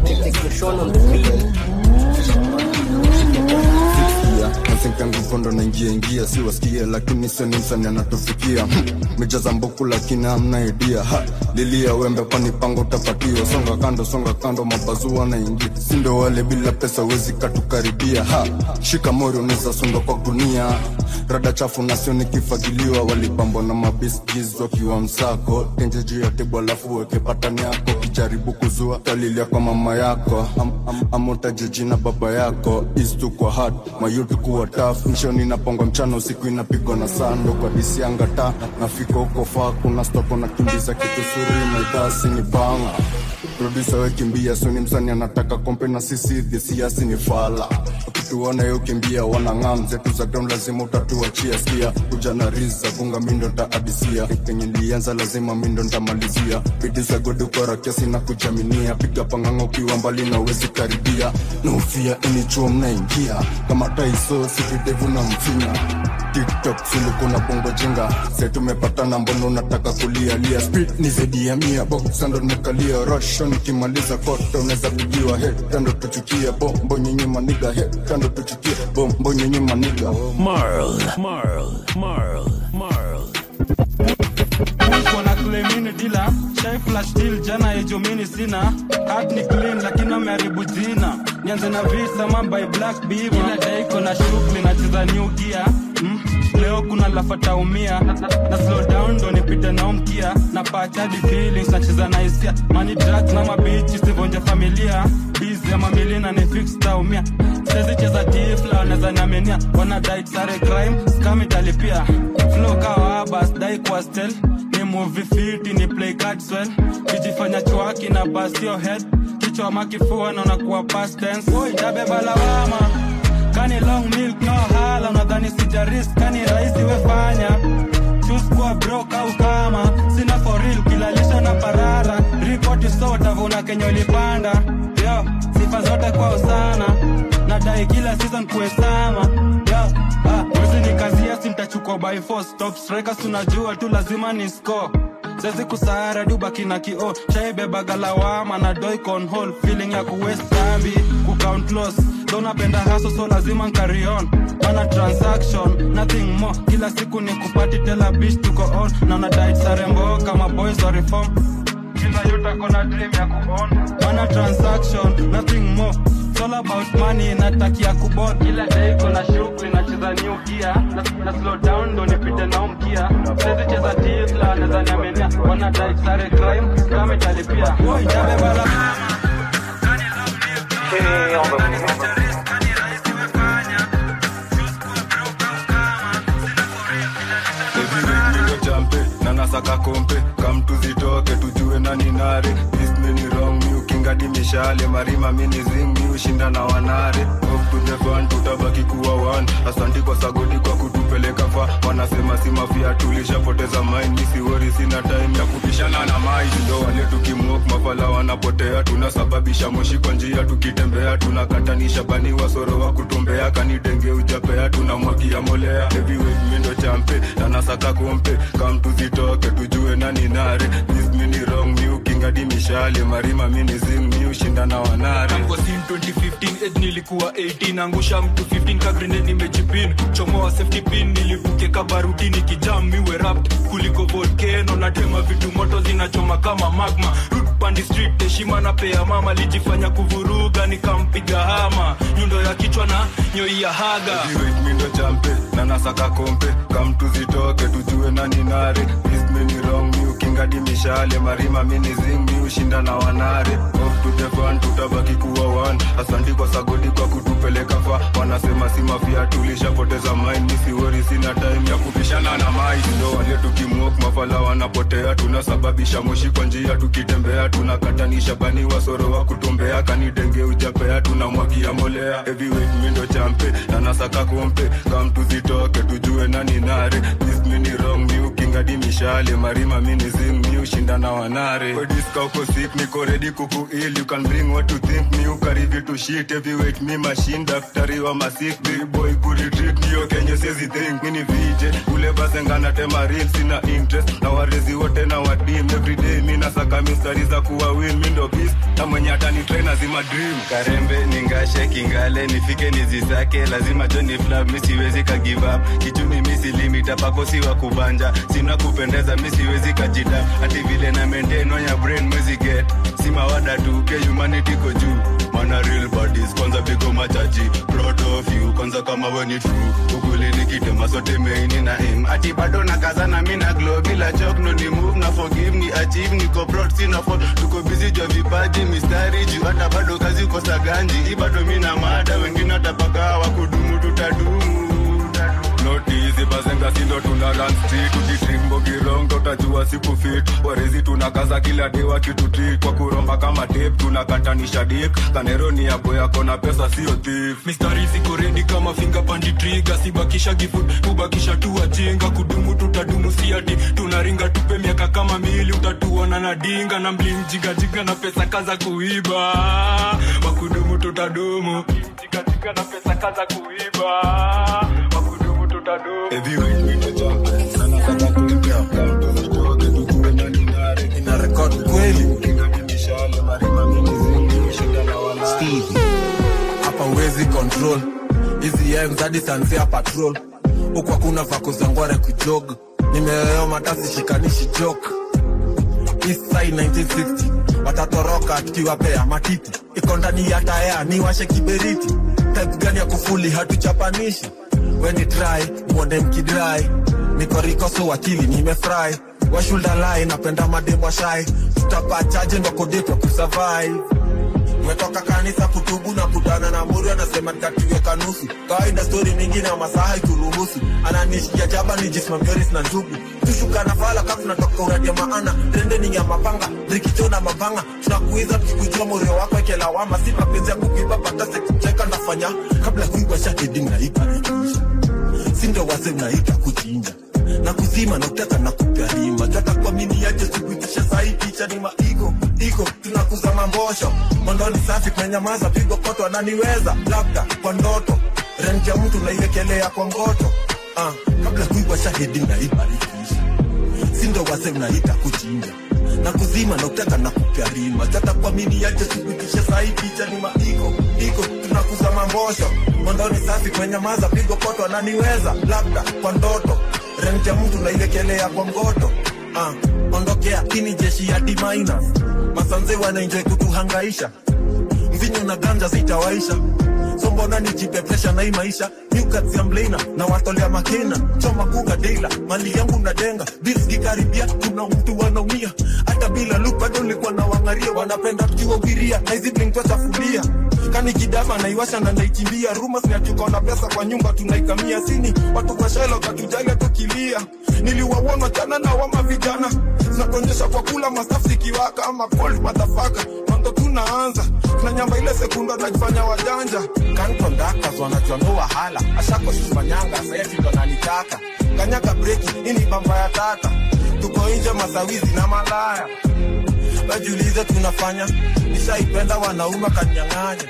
nasenkangukondo naingia ingia si wasikie lakini seni msani anatufikia mejaza mbuku lakini amna idea ha lilia wembe kwani pango utapatiwa songa kando songa kando mabazua naingia sindo wale bila pesa wezi katukaribia ha shika mori unaweza sunda kwa gunia rada chafu nasio nikifagiliwa walipambwa na mabiskis wakiwa msako tenje juu ya tebu alafu weke patani yako kijaribu kuzua talilia kwa mama yako am, am, amotaje jina baba yako istu kwa hat mayuti kuwa taf mshoni napongwa mchana usiku inapigwa na sando kwa disi anga ta nafika huko faa kuna stoko na kimbiza kitu suri maidhasi ni banga produsa wekimbia suni msani anataka kompe na sisi dhisiasi ni fala ukituona yo kimbia wanang'am zetu za ground lazima utatuachia skia kuja na riza kunga mindo ntaadisia kenye nilianza lazima mindo ntamalizia bidi za godi ukora kiasi na kujaminia piga panganga ukiwa mbali na uwezi karibia nufia inichuo mnaingia kama taiso sividevu na mfinya tiktok silikuna bongo jenga se tumepatana mbono unataka kulialia speed ni zaidi ya mia boksando nimekalia rosho nikimaliza koto unaweza pigiwa hetando tuchukia bombo nyenye maniga hetando tuchukia bombo nyenye maniga Marl, Marl, Marl, Marl. kona klemini dila shai flash deal jana ejomini sina hat ni clean lakini ameharibu jina nianze na visa mambai black beaver ila dai kona shughuli nacheza new gear mm? leo kuna lafataumia na, na, na slow down ndo nipite nao mkia na pachadi feelings nacheza na hisia mani drugs na mabichi sivonje familia bizi ya mamilina ni fix taumia sezi cheza tifla wanaweza niaminia wana diet sare crime scam italipia flow kawa bas dai kwa stel ni movie fiti ni play cards well kijifanya chwaki na bust your head kichwa makifua naona kuwa past tense Oi, tabeba lawama kani long milk no hala unadhani sijaris kani rahisi wefanya choose kuwa broke au kama sina for real kilalisha na parara ripoti sota vuna kenye ulipanda yo sifa zote kwao sana nadai kila season kuesama yo ah, wezi ni kazi yasi mtachukua by force top strikers tunajua tu lazima ni score sezi kusahara dubaki na kio shaibeba lawama na doi conhol feeling ya kuwest tambi kucount loss donapenda haso so lazima nkari on mana transaction nothing more kila siku ni kupati tela bish tuko on na unadait sarembo kama boys wa reform kila yutakona dream ya kuon mana transaction nothing more It's all about money natakia kubon kila day kona shughuli nacheza new gear na, na slow down ndo nipite nao mkia sezi cheza tifla naweza niaminia wana dai sare crime kama italipia Oi, tabeba la mindo champe na nasaka kompe kamtu zitoke tujue nani nare ismini wrong mi ukingadi mishale marima mini zing mi ushinda na wanare Up to the fun tutabaki kuwa one asanti kwa sagodi kwa kutupeleka fa wanasema si mafia tulishapoteza mind misiwori sina time ya kupishana na mai ndo wale tukimwok mafala wanapotea tunasababisha moshi kwa njia tukitembea tunakatanisha bani wasoro wa kutumbea kanidenge ujapea tunamwagia molea heavyweight mindo champe na nasaka kompe kamtu zitoke tujue nani nare ismini wrong mi ukingadi mishale marima mini zing mi ushinda na wanare Tangu sin 2015 age nilikuwa 18 angusha mtu 15 ka grenade nimejipin chomoa safety pin nilivuke kabaruti nikijam miwe rapt kuliko volcano na tema vitu moto zinachoma kama magma Root pandi street heshima na pea mama lijifanya kuvuruga nikampiga hama nyundo ya kichwa na nyoi ya haga Heavyweight mindo champe na nasaka kompe kamtu zitoke tujue nani nare ismini wrong mi ukingadi mishale marima mini zing mi ushinda na wanare off to the fun tutabaki kuwa one asanti kwa sagodi kwa kutupeleka fa wanasema si mafia tulishapoteza mind misiwori sina time ya kupishana na mai ndo wale tukimwok mafala wanapotea tunasababisha moshi kwa njia tukitembea tunakatanisha bani wasoro wa kutumbea kanidenge ujapea tunamwagia molea heavyweight mindo champe na nasaka kompe kamtu zitoke tujue nani nare ismini wrong mi ukinga hadi mishale marima minizim mi ushinda na wanare Kwa diska uko sick niko ready kuku ill you can bring what you think mi ukari vitu shit heavyweight mi machine daktari wa masik big boy kuretreat niyo kenye siezi think mini vije ule basengana tema real sina interest na warezi wote na wadim everyday mi nasaka mistari za kuwa win mi ndo beast na mwenye atani train azima dream karembe ningashe kingale nifike nizisake lazima joni flab mi siwezi ka give up kichumi mi silimita pako si wa kubanja sina kupendeza mi siwezi kajida hati vile na maintain on your brain mwezi get si mawada tu ke humanity ko juu mana real bodies kwanza pigo machaji proud of you kwanza kama we ni true ukweli nikitema sote meini na aim ati bado na kazana mi na glow bila chok no ni move na forgive ni achieve niko proud sina fall tuko busy jwa vipaji mistari juu hata bado kazi kosa ganji hii bado mi na mada wengine watapaka wakudumu tutadumu notizi bazenga sindo tuna run street ukitrimbo kirongo utajua siku fit warezi tunakaza kila day wakitutreat kwa kuromba kama tape tunakatanisha dik kaneroni yabo yako na pesa sio thief mistari ziko redi kama finga pandi triga sibakisha gifut kubakisha tu wajinga kudumu tutadumu siati tunaringa tupe miaka kama mili utatuona na dinga na mlimjigajiga na pesa kaza kuiba wakudumu tutadumu jigajiga na pesa kaza kuiba wakudumu tutadumu ina rekod kweli hapa uwezi control hizi ems hadi sanzia patrol huku hakuna vako za ngware kujog nimeyoyoma tasi shikanishi jok Eastside 1960 watatoroka tukiwapea matiti iko ndani ya taya niwashe kiberiti type gani ya kufuli hatuchapanishi weni try mwone mkidrai niko rikoso wakili nimefry washuldalai napenda mademwa shai tutapachaje ndokodetwa kusurvive umetoka kanisa kutubu na kutana na muri anasema nikatiweka nusu kawaida stori mingi na masaha ikuruhusu ananishikia jaba nijismamioris na njugu tushuka na fala kafu natoka uradia maana trendeni ya mapanga rikicho na mapanga tunakuiza tukikujua morio wako ekelawama si mapenzi ya kukiba batase kucheka nafanya kabla kuigwa shahidi naikarikisha sindo wase unaita kuchinja na kuzima na utaka na kukarima tata kwa mini yaje sikuitisha sahi picha ni maigo iko tunakuza mambosho mondoni safi kumenyamaza pigo koto ananiweza labda kwa ndoto renja mtu naiwekelea kwa ngoto ah, kabla kuigwa shahidi naibarikisha sindo wase unaita kuchinja na kuzima na utaka na kukarima tata kwa mini yaje sikuitisha sahi picha ni maigo iko tunakuza mambosho mondoni safi kumenyamaza pigo koto ananiweza labda kwa ndoto renja mtu naiwekelea kwa ngoto ah, ondokea ini jeshi ya D minus masanze wanaenjoy kutuhangaisha mvinyo na ganja zitawaisha so mbona nijipe presha na hii maisha newkatia mblena na watolea makena choma kuga deila mali yangu na denga bills kikaribia kuna mtu wanaumia hata bila look bado nilikuwa na wangaria wanapenda tukiwahubiria na hizi blink twachafulia kani kidama naiwasha na naikimbia rumors ni atukaona pesa kwa nyumba tunaikamia sini watu kwa shelo katujali tukilia niliwaona jana na wama vijana zinatuonyesha kwa kula mastafu zikiwaka ama cold motherfucker ndo tunaanza na nyamba ile sekunda najifanya wajanja kankondakas wanachwano wahala ashako shufanyanga sayatindo nanitaka kanyaka breki ini bamba ya tata tuko nje masawizi na malaya wajiulize tunafanya nishaipenda wanaume wakanyang'anya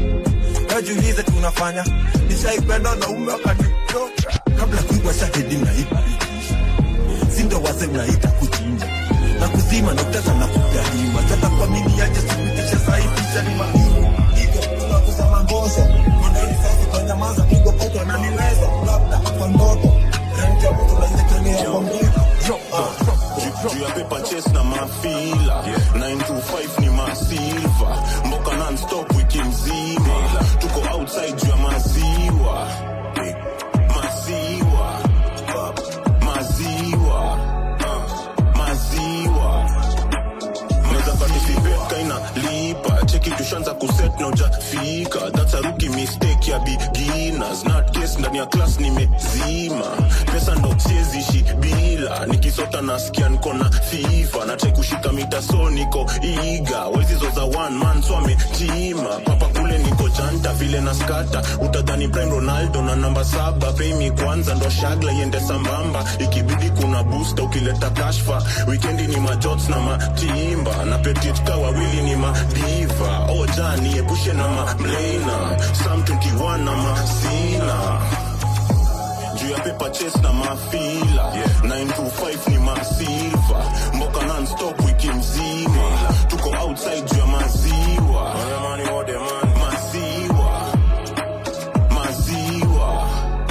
wajiulize tunafanya nishaipenda wanaume wakanitoka kabla kuigwa shahidi naibarikisha sindo wase mnaita kuchinja na kuzima na utaka na kugarima tata kwa mini yaje sikuitisha sahi picha ni mahimu iko tunakuza mangosho mondoni sasa kwa nyamaza pigo poto ananiweza labda kwa ndoto renta mtu naizekelea kwa mgoto juu ya paper chase na mafila 925 ni masilva mboka nonstop wiki mzima tuko outside juu ya maziwa maziwa maziwa maziwa naweza participate kaina lipa cheki tushanza kuset na ujafika that's a rookie mistake ya beginners not case ndani ya class nimezima pesa ndo siezishi bila nikisota nasikia niko na fifa natrai kushika mita so niko iga wezizo za one man so amejima papa kule niko janta vile na skata utadhani prime ronaldo na namba saba pay me kwanza ndo shagla iende sambamba ikibidi kuna una boosta ukileta kashfa wikendi ni majots na matimba na petit ka wawili ni madiva oja niepushe na mamlena sam 21 na masina juu ya paper chase na mafila 925 ni masilva mboka non-stop wiki mzima tuko outside juu ya maziwa maziwa maziwa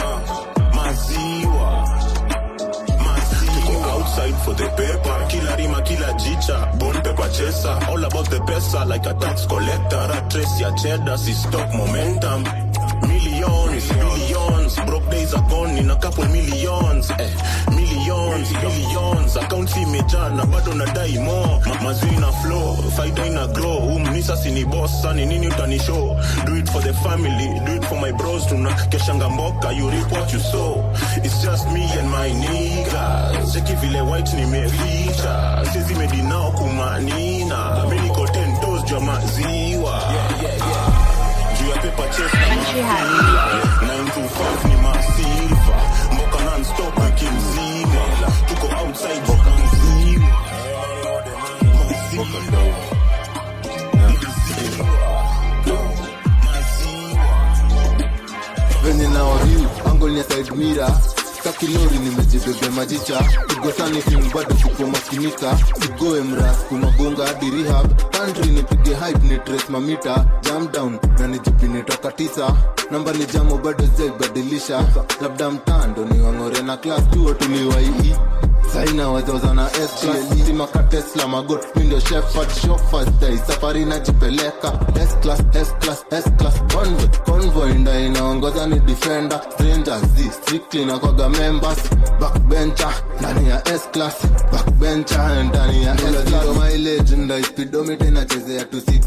maziwa maziwa outside for the paper kila rima kila jicha bon paper chaser all about the pesa like a tax collector a trace ya cheddar si stock momentum millions billions broke days are gone in a couple millions eh, millions billions accounts imejaa na bado nadai more Ma mazwi na flow faida ina grow umnisa sini boss sani nini utanishow do it for the family do it for my bros tuna keshanga mboka you reap what you sow it's just me and my niggas cheki vile white nimeficha sisi medinao kumanina mi niko 10 toes juu ya maziwa juu ya paper chase na mafila 925 ni masilva mboka non-stop wiki mzima tuko outside mboka mzima venye na waviu angol ya side mira kakilori nimejibebe majicha igosani film bado kupomakinika sigoe mras kumagonga hadi rehab country nipige hype ni trace mamita jam down na nijipini toka tisa namba ni jamo bado zaibadilisha labda mtando ni wang'ore na class tuo tuliwaii saina wazozana stimaka tesla magot mindo shefard shofastai safari najipeleka S-class, S-class, S-class, convoy convoy nda inaongoza ni defender strangers z strictly na kwaga members backbencher ndani ya S-class backbencher ndani ya S-class mileage nda speedometer inachezea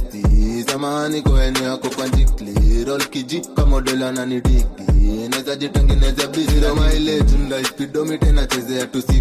260 samahani kwa eneo yako kwa njikli roll kiji kama model ananidiki naweza jitengeneza biziro mileage nda speedometer inachezea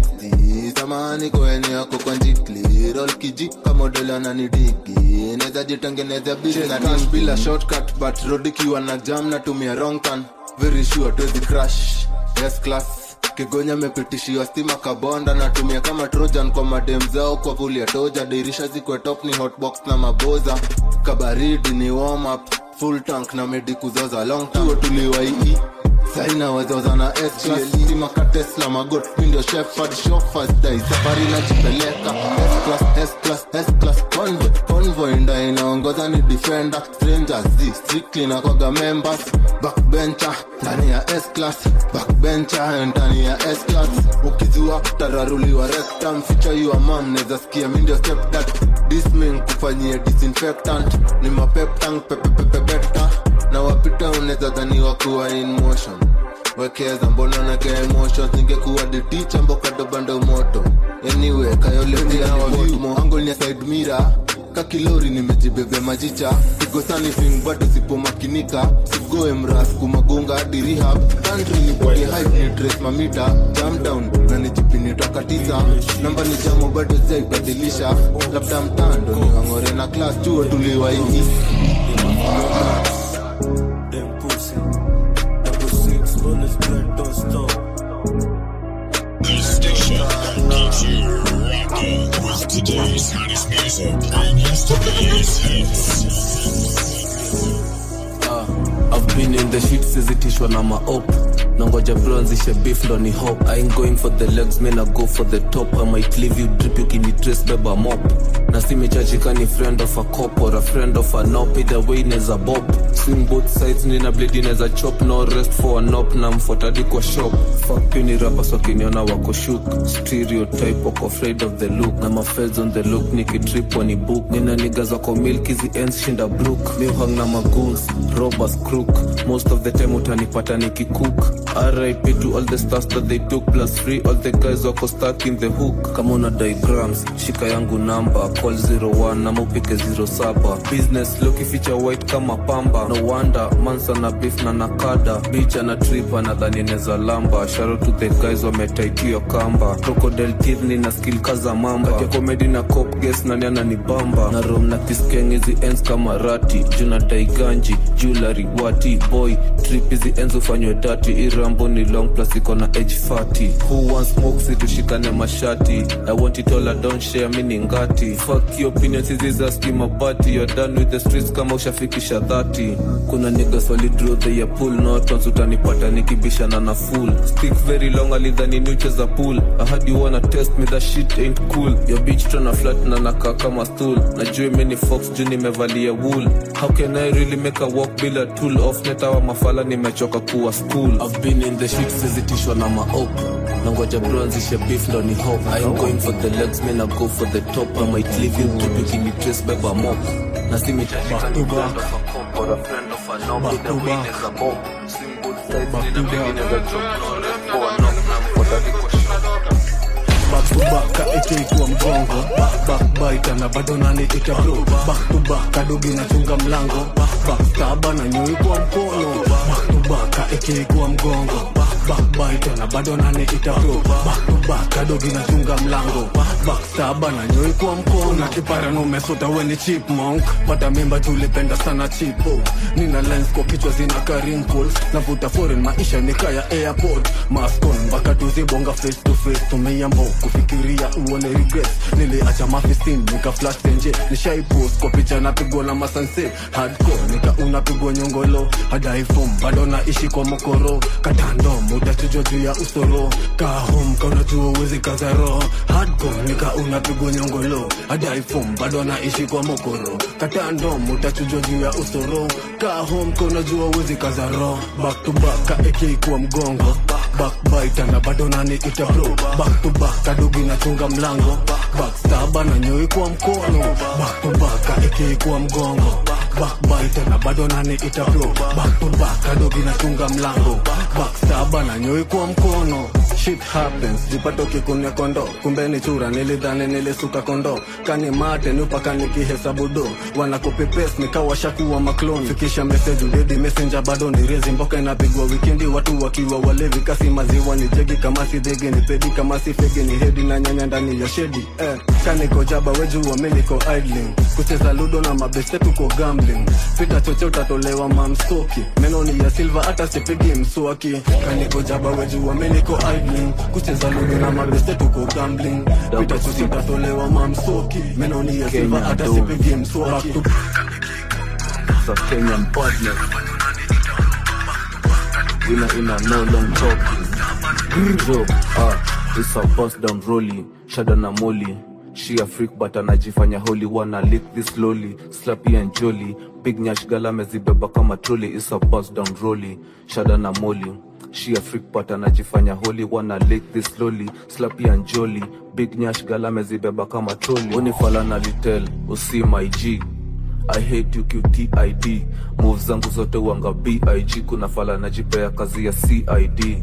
260 samahani kwa eneo yako kwa njikli roll kiji kama model ananidiki naweza jitengeneza business bila shortcut but road ikiwa na jam natumia wrong turn very sure tuwezi crash yes class kigonya mepitishiwa stima kabonda natumia kama trojan kwa madem zao kwa vuli ya toja dirisha zikwe top ni hotbox na maboza kabaridi ni warm up full tank na medi kuzoza long tuo tuliwaii saina wazozana stimaka tesla magot mindo shefard shofastai safari najipeleka S-class, S-class, S-class, convoy convoy nda inaongoza ni defender strangers z strictly na kwaga members backbencher ndani ya S-class backbencher ndani ya S-class ukizua tararuliwa rectum feature your mom neza sikia mindio stepdad disming kufanyia disinfectant ni mapeptang pepepepepeta na wapita unaweza dhaniwa kuwa in motion wekeza mbona naga emotions ningekuwa diticha mbokadobando moto anyway kayoleanawavimoangolnia side mira kakilori nimejibebe majicha igosani fing bado sipomakinika sigoe mras kumagonga hadi rehab country nipige hype ni trace mamita jam down na nijipini toka tisa namba ni jamo bado zaibadilisha labda mtando ni wang'ore na class chuo tuliwaii The station that keeps you rocking with today's hottest music and yesterday's hits. Uh, I've been in the shit sizitishwa na maop nangoja bronzishe beef ndo ni hop I ain't going for the legs man I go for the top I might leave you drip ukinitrace beba mop na simechachika ni friend of a cop or a friend of a nop either way neza bob swing both sides nina blade neza chop no rest for a nop na mfotadi kwa shop fuck you ni rappers wakiniona wako shook stereotype wako afraid of the look na mafeds on the look nikitrip wani book nina niggas wako milk hizi ends shinda brook mi hang na magoons robbers crook most of the time utanipata nikikook RIP to all the stars that they took plus free all the guys wako stuck in the hook kama una diagrams shika yangu namba call 01 na upike 07 business loki feature white kama pamba no wonder mansa na beef na nakada bitch ana trip anadhani neza lamba sharo to the guys wametaitio kamba crocodile teeth ni na skill kaza mamba kati ya comedy na cop guess nani ananibamba na rom na kiskeng hizi ends kama rati juna daiganji jewelry wati boy trip hizi ends ufanywe dati rambo ni long plus iko na age 30 who wants smoke situshikane mashati i want it all i don't share mi ni ngati fuck your opinions hizi za skima party you're done with the streets kama ushafikisha 30 kuna niggas walidraw the ya pool not once utanipata nikibishana na full stick very long alidhani niucheza pool i had you wanna test me that shit ain't cool your bitch tryna flat na nakaa kama stool najue mini fox juu nimevalia wool how can i really make a walk bila tool off netawa mafala nimechoka kuwa school i've been in the shit sizitishwa na maop nangoja bronzishe beef ndo ni hope i am going for the legs men I go for the top i might leave you to begin trace by bamok na si mitashika ni friend of a cop or a friend of a knock with the win is a bomb swing both sides nina mingine za chop no red for a knock na mkoda liko back to back kaekeikuwa mgongo backbite na bado nani ita bro back to back kadogi nachunga mlango backstaba na nyoi kwa mkono back to back kaekeikuwa mgongo backbite na bado nani ita bro back to back kadogi nachunga mlango backstaba na nyoi kwa mkono na kipara numesota weni chipmunk pata mimba tulipenda sana chipo nina lens kwa kichwa zina karinkles navuta foreign maisha nikaya airport maskon mpaka tuzibonga face to face tumeiambo kufikiria uone regret niliacha mafistin nika flash tenje nishaipost kwa picha napigwa na masanse hardcore nika unapigwa nyongolo hadi iphone bado naishi kwa mokoro katando muda chujo juu ya usoro kahom kaunajua uwezi kazaro hardcore nika unapigwa nyongolo hadi iphone bado naishi kwa mokoro katando muda chujo juu ya usoro kahom kaunajua uwezi kazaro back to back kaeke kwa mgongo backbite na bado nani ita bro back to back kadogi nachunga mlango backstaba na nyoi kwa mkono back to back kaeke kwa mgongo backbite na bado nani ita bro back to back kadogi nachunga mlango backstaba na nyoi kwa mkono shit happens jipato kikunia kondo kumbe ni chura nilidhani nilisuka kondo kani mate nupaka nikihesabu do wanakopepes nikawashakuwa maklon fikisha message udedi messenger bado ni rezi mboka inapigwa wikendi watu wakiwa walevi kasi maziwa ni jegi kama si dhege ni pedi kama si fege ni hedi na nyanya ndani ya shedi eh, kaniko jaba wejua miliko idling kucheza ludo na mabeste tuko gambling pita choche utatolewa mamstoki meno ni ya silva hata sipigi mswaki kaniko jaba wejua miliko idling kucheza ludo na mabeste tuko gambling pita choche utatolewa mamstoki meno ni ya silva hata sipigi mswaki of Kenyan badness. Winner in a no long talking. Yo, ah, it's a bust down rolly, shada na molly. She a freak but anajifanya holy wanna lick this slowly slappy and jolly big nyash gala amezibeba kama trolley it's a bust down rolly shada na molly She a freak but anajifanya holy wanna lick this slowly slappy and jolly big nyash gala amezibeba kama trolley unifala na litel usi my G I hate you QTID move zangu zote wanga BIG kuna fala najipea kazi ya CID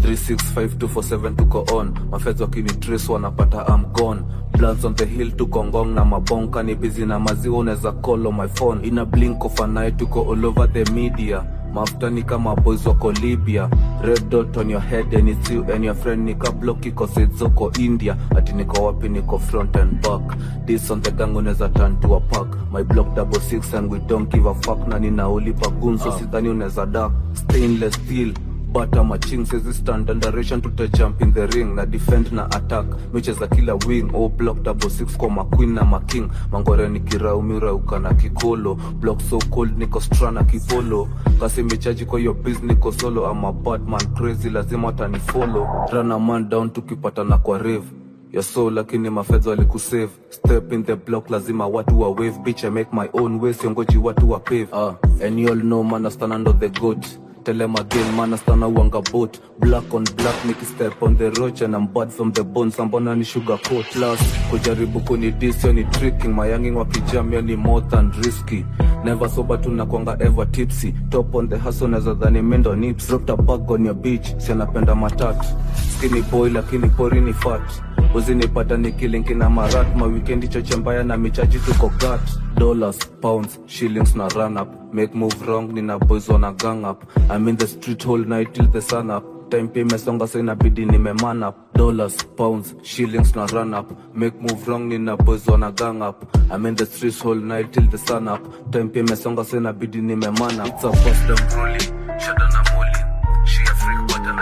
365247 tuko on mafeds wakini trace wanapata I'm gone bloods on the hill tuko ngong na mabonka ni busy na maziwa unaweza call on my phone in a blink of an eye tuko all over the media mafuta ni kama boys wako libya red dot on your head and it's you and your friend nika block iko zoko india ati niko wapi niko front and back this on the gang unaweza turn to a pack my block double six and we don't give a fuck na ninaulipa gunso uh. sidhani unaweza da stainless steel bata maching sezi stand underation tuta jump in the ring na defend na attack micheza kila wing o block double six kwa maqueen na making mangore ni kiraumirauka na kikolo block so cold niko stra na kipolo kasi mechaji kwa hiyo biz niko solo ama batman crazy lazima atanifollow run a man down tukipatana kwa rave ya so lakini mafedha walikusave step in the block lazima watu wa wave bitch i make my own way siongoji watu wa pave uh, and you all know man I stand under the goat Tell them again, man, I stand a wanga boat. Black on black, make step on the roach, and I'm bad from the bones. Ambona ni sugar coat. Plus, kujaribu kuni diss, ni tricking. My younging wakijam, ni more than risky. Never sober tunakwanga ever tipsy. Top on the hustle, naza dhani mendo nips. Dropped a bag on your beach, si anapenda matatu. Skinny boy, lakini pori ni fat. uzinipata nikilinki na marat mawikendi choche mbaya na michaji tuko gat dollars pounds shillings na run up make move wrong nina boys wana gang up i'm in the street whole night till the sun up time pia imesonga so inabidi nimeman up dollars pounds shillings na run up make move wrong nina boys wana gang up i'm in the streets whole night till the sun up time pia imesonga so inabidi nimeman up it's a bust down rolling shada na molly she a freak but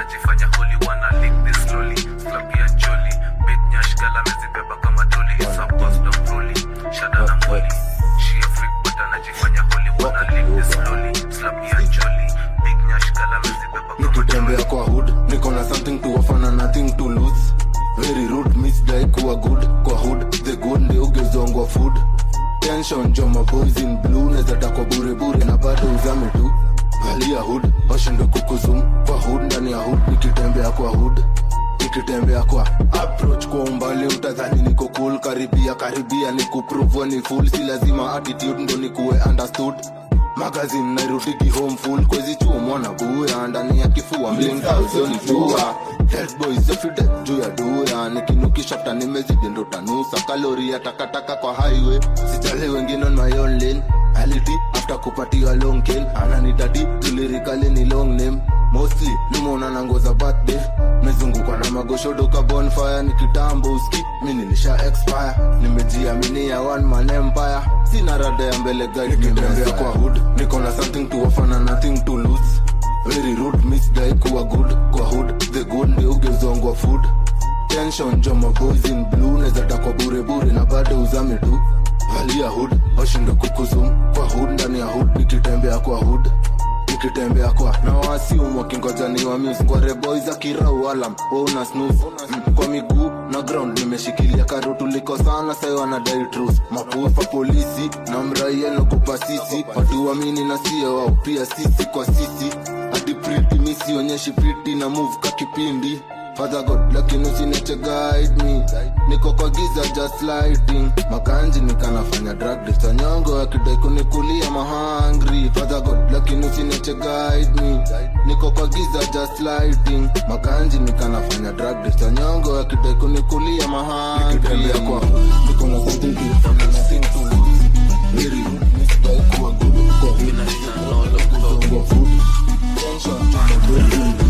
misdai kuwa good kwa hood the good ndio ugezongwa food tension jo maboys in blue nezatakwa burebure na bado uzame tu valia hood washinde kukuzum kwa hood ndani ya hood nikitembea kwa hood nikitembea kwa approach kwa umbali utadhani niko cool karibia karibia ni kupruvwa ni full si lazima attitude ndo nikuwe understood magazine nairudigi home full kwezi chuo mwana buya ndani ya kifua mlinkauzonijua boys efide juu ya dura nikinukisha fta nimezidi ndo tanusa kalori ya takataka kwa highway sijali wengine on my own lane ality after kupatiwa long cane ananidadi tulirikali ni long name mostly nimeona na nguo za birthday mezungukwa na magoshodoka bonfire ni kitambo uski mi nilisha expire nimejiaminia one man empire sina rada ya mbele guide nikitembea kwa hood niko na something to offer na nothing to lose very rude misdai kuwa good kwa hood the good ndio ugezongwa food tension jo maboys in blue nezatakwa burebure na bado uzame tu valia hood washinde kukuzum kwa hood ndani ya hood nikitembea kwa hood nikitembea kwa na wasium wakingoja ni wamis kwa reboy za kirau alam wauna snus mm, kwa miguu na ground nimeshikilia karo tuliko sana sai wanadai trus mapufa polisi na mraia nakupa sisi watu wamini na sio wao pia sisi kwa sisi hadi priti misionyeshi priti na move ka kipindi Father God, lakini usiniache guide me niko kwa giza just lighting makanji nikanafanya drug deals wanyongo wakidai kunikulia mahangri Father God, lakini usiniache guide me niko kwa giza just lighting makanji nikanafanya drug deals wanyongo wakidai kunikulia mahangri nikitembea kwa niko na something to fanya nothing to lose very good misidai kuwa good kwa good kwa food tension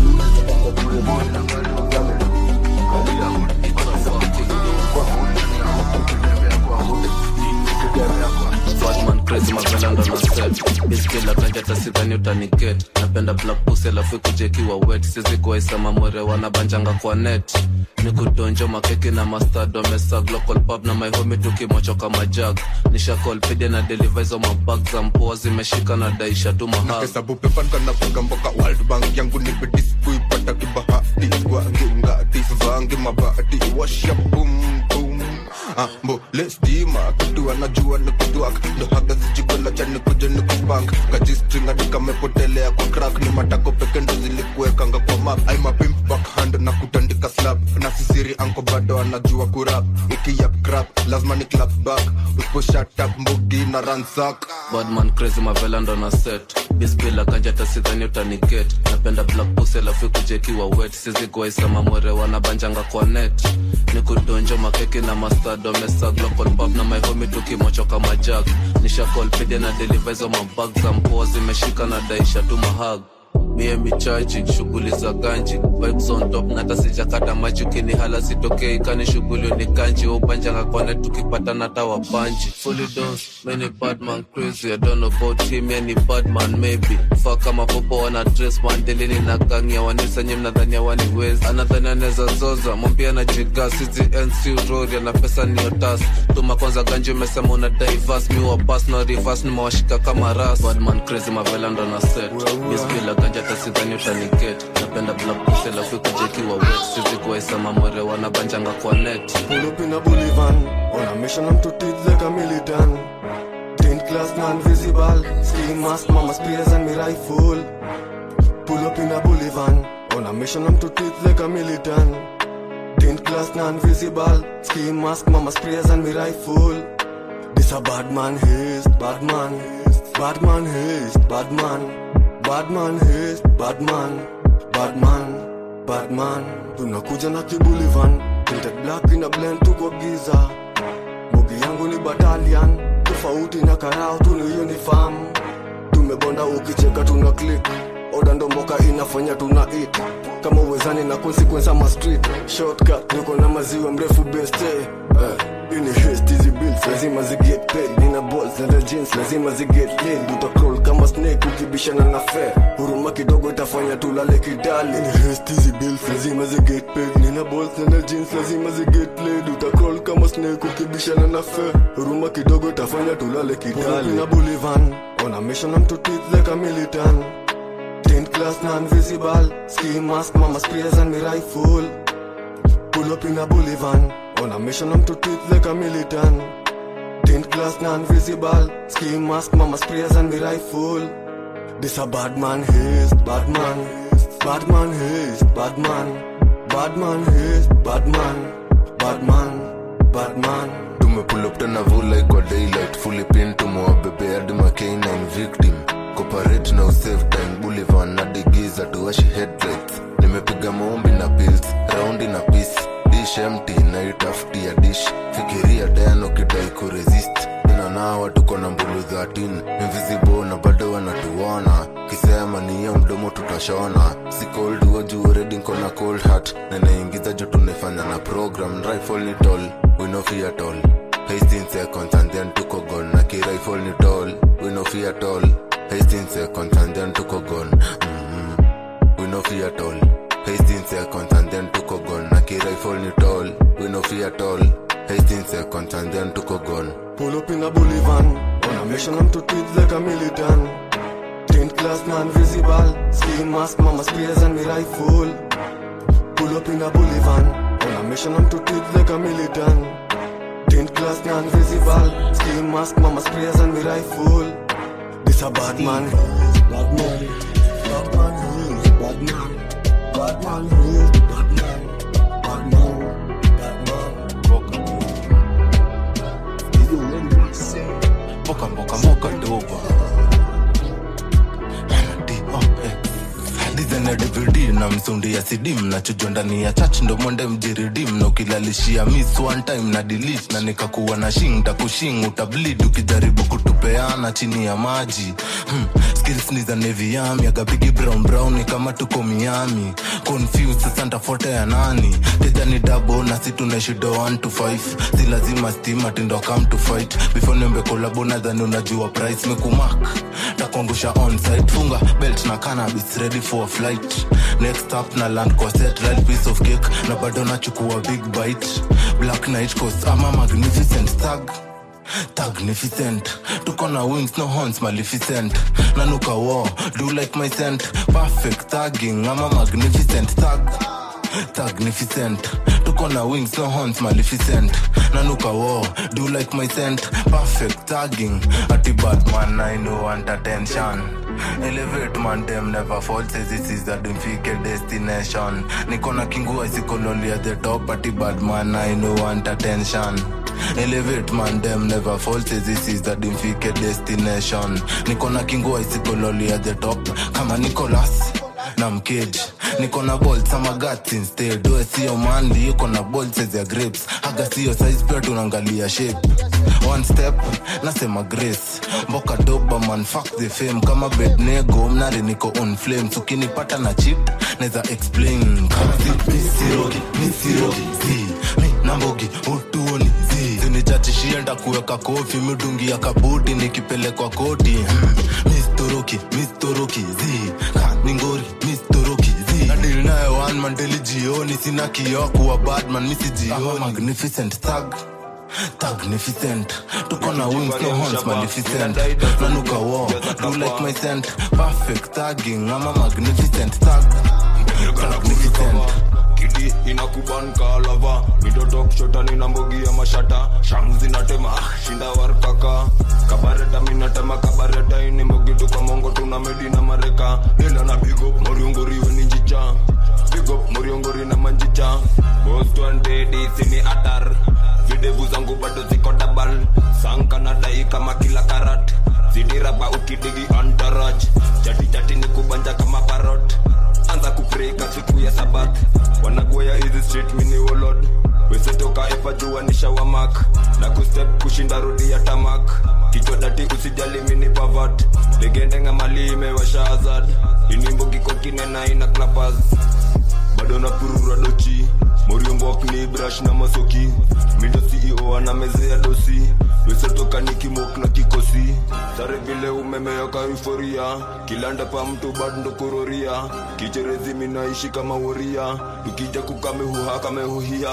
Batman crazy mavela ndo na set biskila kanja tasidhani utaniget napenda black pussy alafu kujekiwa wet sizi kuwaisema mwere wanabanjanga kwa net nikudonjo makeki na mastad wamesag local pub na maihomi tukimochoka majag nishakolpide na delivizo mabag za mpoa zimeshika na daisha tu mahag hesabu pepan kanapiga mboka world bank yangu ni bedis kuipata kibahati gwangingati vangi mabati washa bum bum ambole stima kitu anajua ni kudwak ndo haga zijigola cha nikuja ni kubank kajistringa nikamepotelea kwa crack ni matako peke ndo zilikuwekanga kwa map ai mapimp backhand na kutandika slap na sisiri anko bado anajua kurap ukiyap crap lazima ni clap back usipo shut up mbugi na ransak badman crazy mavela ndo na set bisbila kanja tasidhani utaniget napenda black pussy alafu kujekiwa wet sizi kuwaisema mwere wanabanjanga kwa net nikudonjo makeki na mastad wamesag local pub na maihomi tukimochoka majag nishakolpide na delivizo mabag za mpoa zimeshika na daisha tu mahag mie michaji shughuli za ganji vibes on top nata sijakata maji ukinihala sitokei kani shughuli ni kanji ubanjanga kwane tukipata nata wapanji fully dose many badman crazy I don't know about him any badman maybe fa kama popo wana dress mandelini na gangia wanisenye mnadhania waniwezi anadhani anaweza zoza mwambia na jiga sizi nc rori ana pesa ni otas tuma kwanza ganji umesema una divas mi wa pass na reverse nimewashika kama ras badman crazy mavela ndo na set miskila ganja tasidhani utaniget napenda black pussy alafu kujekiwa wet sizi kuwaisema mwere wanabanjanga kwa net Pull up in a Bolivan On a mission I'm to teach like a militant Tint class non-visible Ski mask, mama spears and me rifle Pull up in a Bolivan On a mission I'm to teach like a militant Tint class non-visible Ski mask, mama sprays and me rifle This a bad man haste, bad man Bad man haste, bad man Bad man haste, bad man Bad man, bad man Tunakuja na kibulivan Tinted black in a blend tuko giza Bogi yangu ni battalion Tofauti na karao tuni uniform Tumebonda ukicheka tuna click Oda ndo mboka inafanya tuna eat Kama uwezani na consequence ama street Shortcut niko na maziwa mrefu beste eh. Ini haste hizi bills lazima ziget paid Nina balls na the jeans lazima ziget laid Utacrawl kama snake ukibishana na fair Huruma kidogo itafanya tulale kidali Ini haste hizi bills lazima ziget paid Nina balls na the jeans lazima ziget laid Utacrawl kama snake ukibishana na fair Huruma kidogo itafanya tulale kidali Pina Bolivan On a mission I'm to teach like a militant Tint class non-visible Ski mask, mama spears and me rifle Pull up in a Bolivan On a mission, I'm to teach like a militant. Tint glass, non-visible. Ski mask, mama sprayers and me rifle. This a bad man haste, bad man. Bad man haste, bad man. Bad man haste, bad man. Bad man, bad man. tumepull up tena vulai kwa daylight fully pin tumewabebe hadi makeinain victim cooperate na usave time bulivan na digiza tuwashi headlights nimepiga maombi na pills raundi na peace dish empty na itafutia dish fikiria dano kidai kuresist inanawa tuko na mbulu 13 invisible na bado wanatuona kisema niyo mdomo tutashona si cold wajuu redi nkona cold heart na naingiza jo tunaifanya na program rifle ni tall we no fear at all 18 seconds and then tuko gone na ki rifle ni tall we no fear at all 18 seconds and then tuko gone mm-hmm. we no fear at all 18 seconds and then tuko gone na ki rifle ni tall we no fear at all 18 seconds and then tuko gone Pull up in a bully van. On a mission, I'm to teach like a militant. Tint glass, non-visible. Ski mask, mama sprayers and me rifle. Pull up in a bully van. On a mission, I'm to teach like a militant. Tint glass, non-visible. Ski mask, mama sprayers and me rifle. This a bad man. Bad man. Bad man who's bad man. Bad man who's bad man. Bad man. Bad man. mboka mboka mboka doba dizana dvd na msundi ya cd mnachujwa ndani ya chach ndo mwende mjiridim na ukilalishia miss one time na delete na nikakuwa na shing takushing utablid ukijaribu kutupeana chini ya maji hmm. skills ni za neviami agabigi brown brown ni kama tuko miami confused sasa ntafuata ya nani teja ni dabo na si tunaishido 1 to 5 si lazima stima tindo come to fight before niombe kolabo nadhani unajua price mekumak takuangusha onsite funga belt na cannabis ready for a flight next up na land kwa set right piece of cake na bado nachukua big bite black night coast ama magnificent tag Magnificent, tuko na wings no horns maleficent nanuka war do like my scent perfect tagging ama magnificent tag magnificent tuko na wings no horns maleficent nanuka war do like my scent perfect tagging ati batman i know want attention elevate man them never fall says this is the dimfike destination niko na kingua isikololi at the top ati badman i know want attention elevate man them never fall says this is the dimfike destination niko na kingua isikololi at the top kama nicolas na mkeji niko na bolt ama guts instead we sio mandi yuko na bolts ya grapes haga sio size pia tunaangalia shape one step nasema grace mboka doba man fuck the fame kama bednego mnari niko on flames ukinipata na chip neza explain kazi misirogi misirogi zi mi nambogi utuoni zi zinichachishie ndakuweka kofi midungi ya kabuti nikipelekwa koti hmm. mistoroki mistoroki zi ka ningori mistoroki zi nadil naye one man daily jioni sina kioo kuwa badman misijioni magnificent thug magnificent tuko na wings no horns maleficent nanuka war do like my scent perfect tagging ama magnificent tag magnificent kidi inakuban kalava mitoto kushota nina mbogi ya mashata shamu zinatema ah, shinda warkaka kabareta minatema kabareta ini mbogi tuka mongo tuna medi na mareka nila na bigop moriongoriwe ni njicha bigop moriongori na manjicha bostwandedisini atar videvu zangu bado ziko dabal sanka na dai kama kila karat zidiraba ukidigi antaraj chatichati ni kubanja kama parot anza kupreka siku ya sabath wanagoya hizi street mini wolod wesetoka epa jua ni shawamak na kustep kushinda rodi ya tamak kichodati usijali mini pavat legendenga mali imewasha azad inimbogiko kinena ina klapas bado na purura dochi moriombok ni brush na masoki mindo ceo ana mezea dosi wesetoka ni kimok na kikosi sare vile umemeyoka euforia kilanda pa mtu bado ndo kuroria kicherezi minaishi kama woria tukija kukamehuha kamehuhia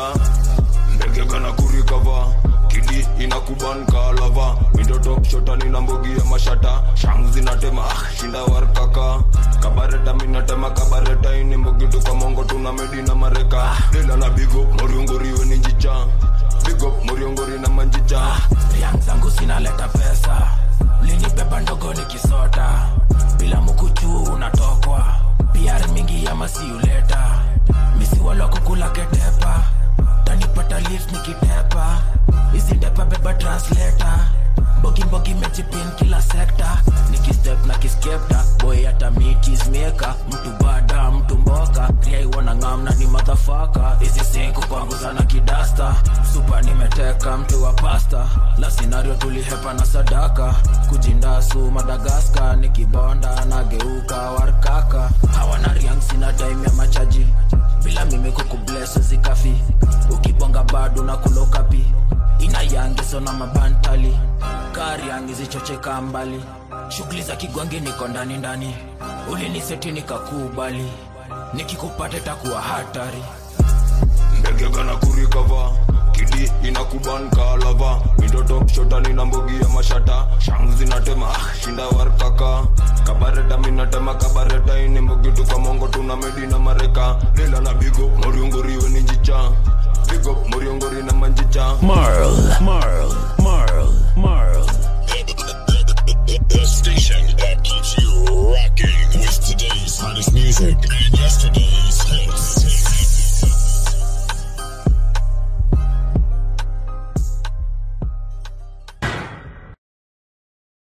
ndege kana kurikava kidi inakuban kalava mindotok shotani na mbogi ya mashata shangu zinatema ah, shinda warkaka kabare kabareta minatema kabareta ini mbogitu kwa mongo tuna medi na mareka dela na bigo moriongoriwe ni njicha bigo moriongori na manjicha riang zangu zinaleta pesa linibeba ndogo nikisota bila mukuchu unatokwa piar mingi ya masiuleta misiwalokukula ketepa tanipata lift nikitepa izindepa beba translator mbogi mbogi mejipin kila sekta nikistep na kiskepta boy hata mitismeka mtu bada mtu mboka riaiwana ngamna ni madhafaka hizi siku panguza na kidasta supa nimeteka mtu wa pasta la sinario tulihepa na sadaka kujindasu madagaska nikibonda nageuka warkaka hawana riang sina time ya machaji bila mimi kukubles zikafi ukibonga bado na kulokapi inayangiso na mabantali kari angizichocheka mbali shughuli za kigwangi niko ndani ndani uliniseti nikakubali nikikupata takuwa hatari ndege gana kurikava kidi inakuban kalava mindoto shotani na mbogi ya mashata shangu zinatema ah, shinda warkaka kabareta minatema kabareta ini mbogitu kwa mongo tuna medi na mareka dela na bigo moriongoriwe ni njicha bigo moriongori na manjicha Marl, Marl, Marl, Marl. The station that keeps you rocking with today's hottest music and yesterday's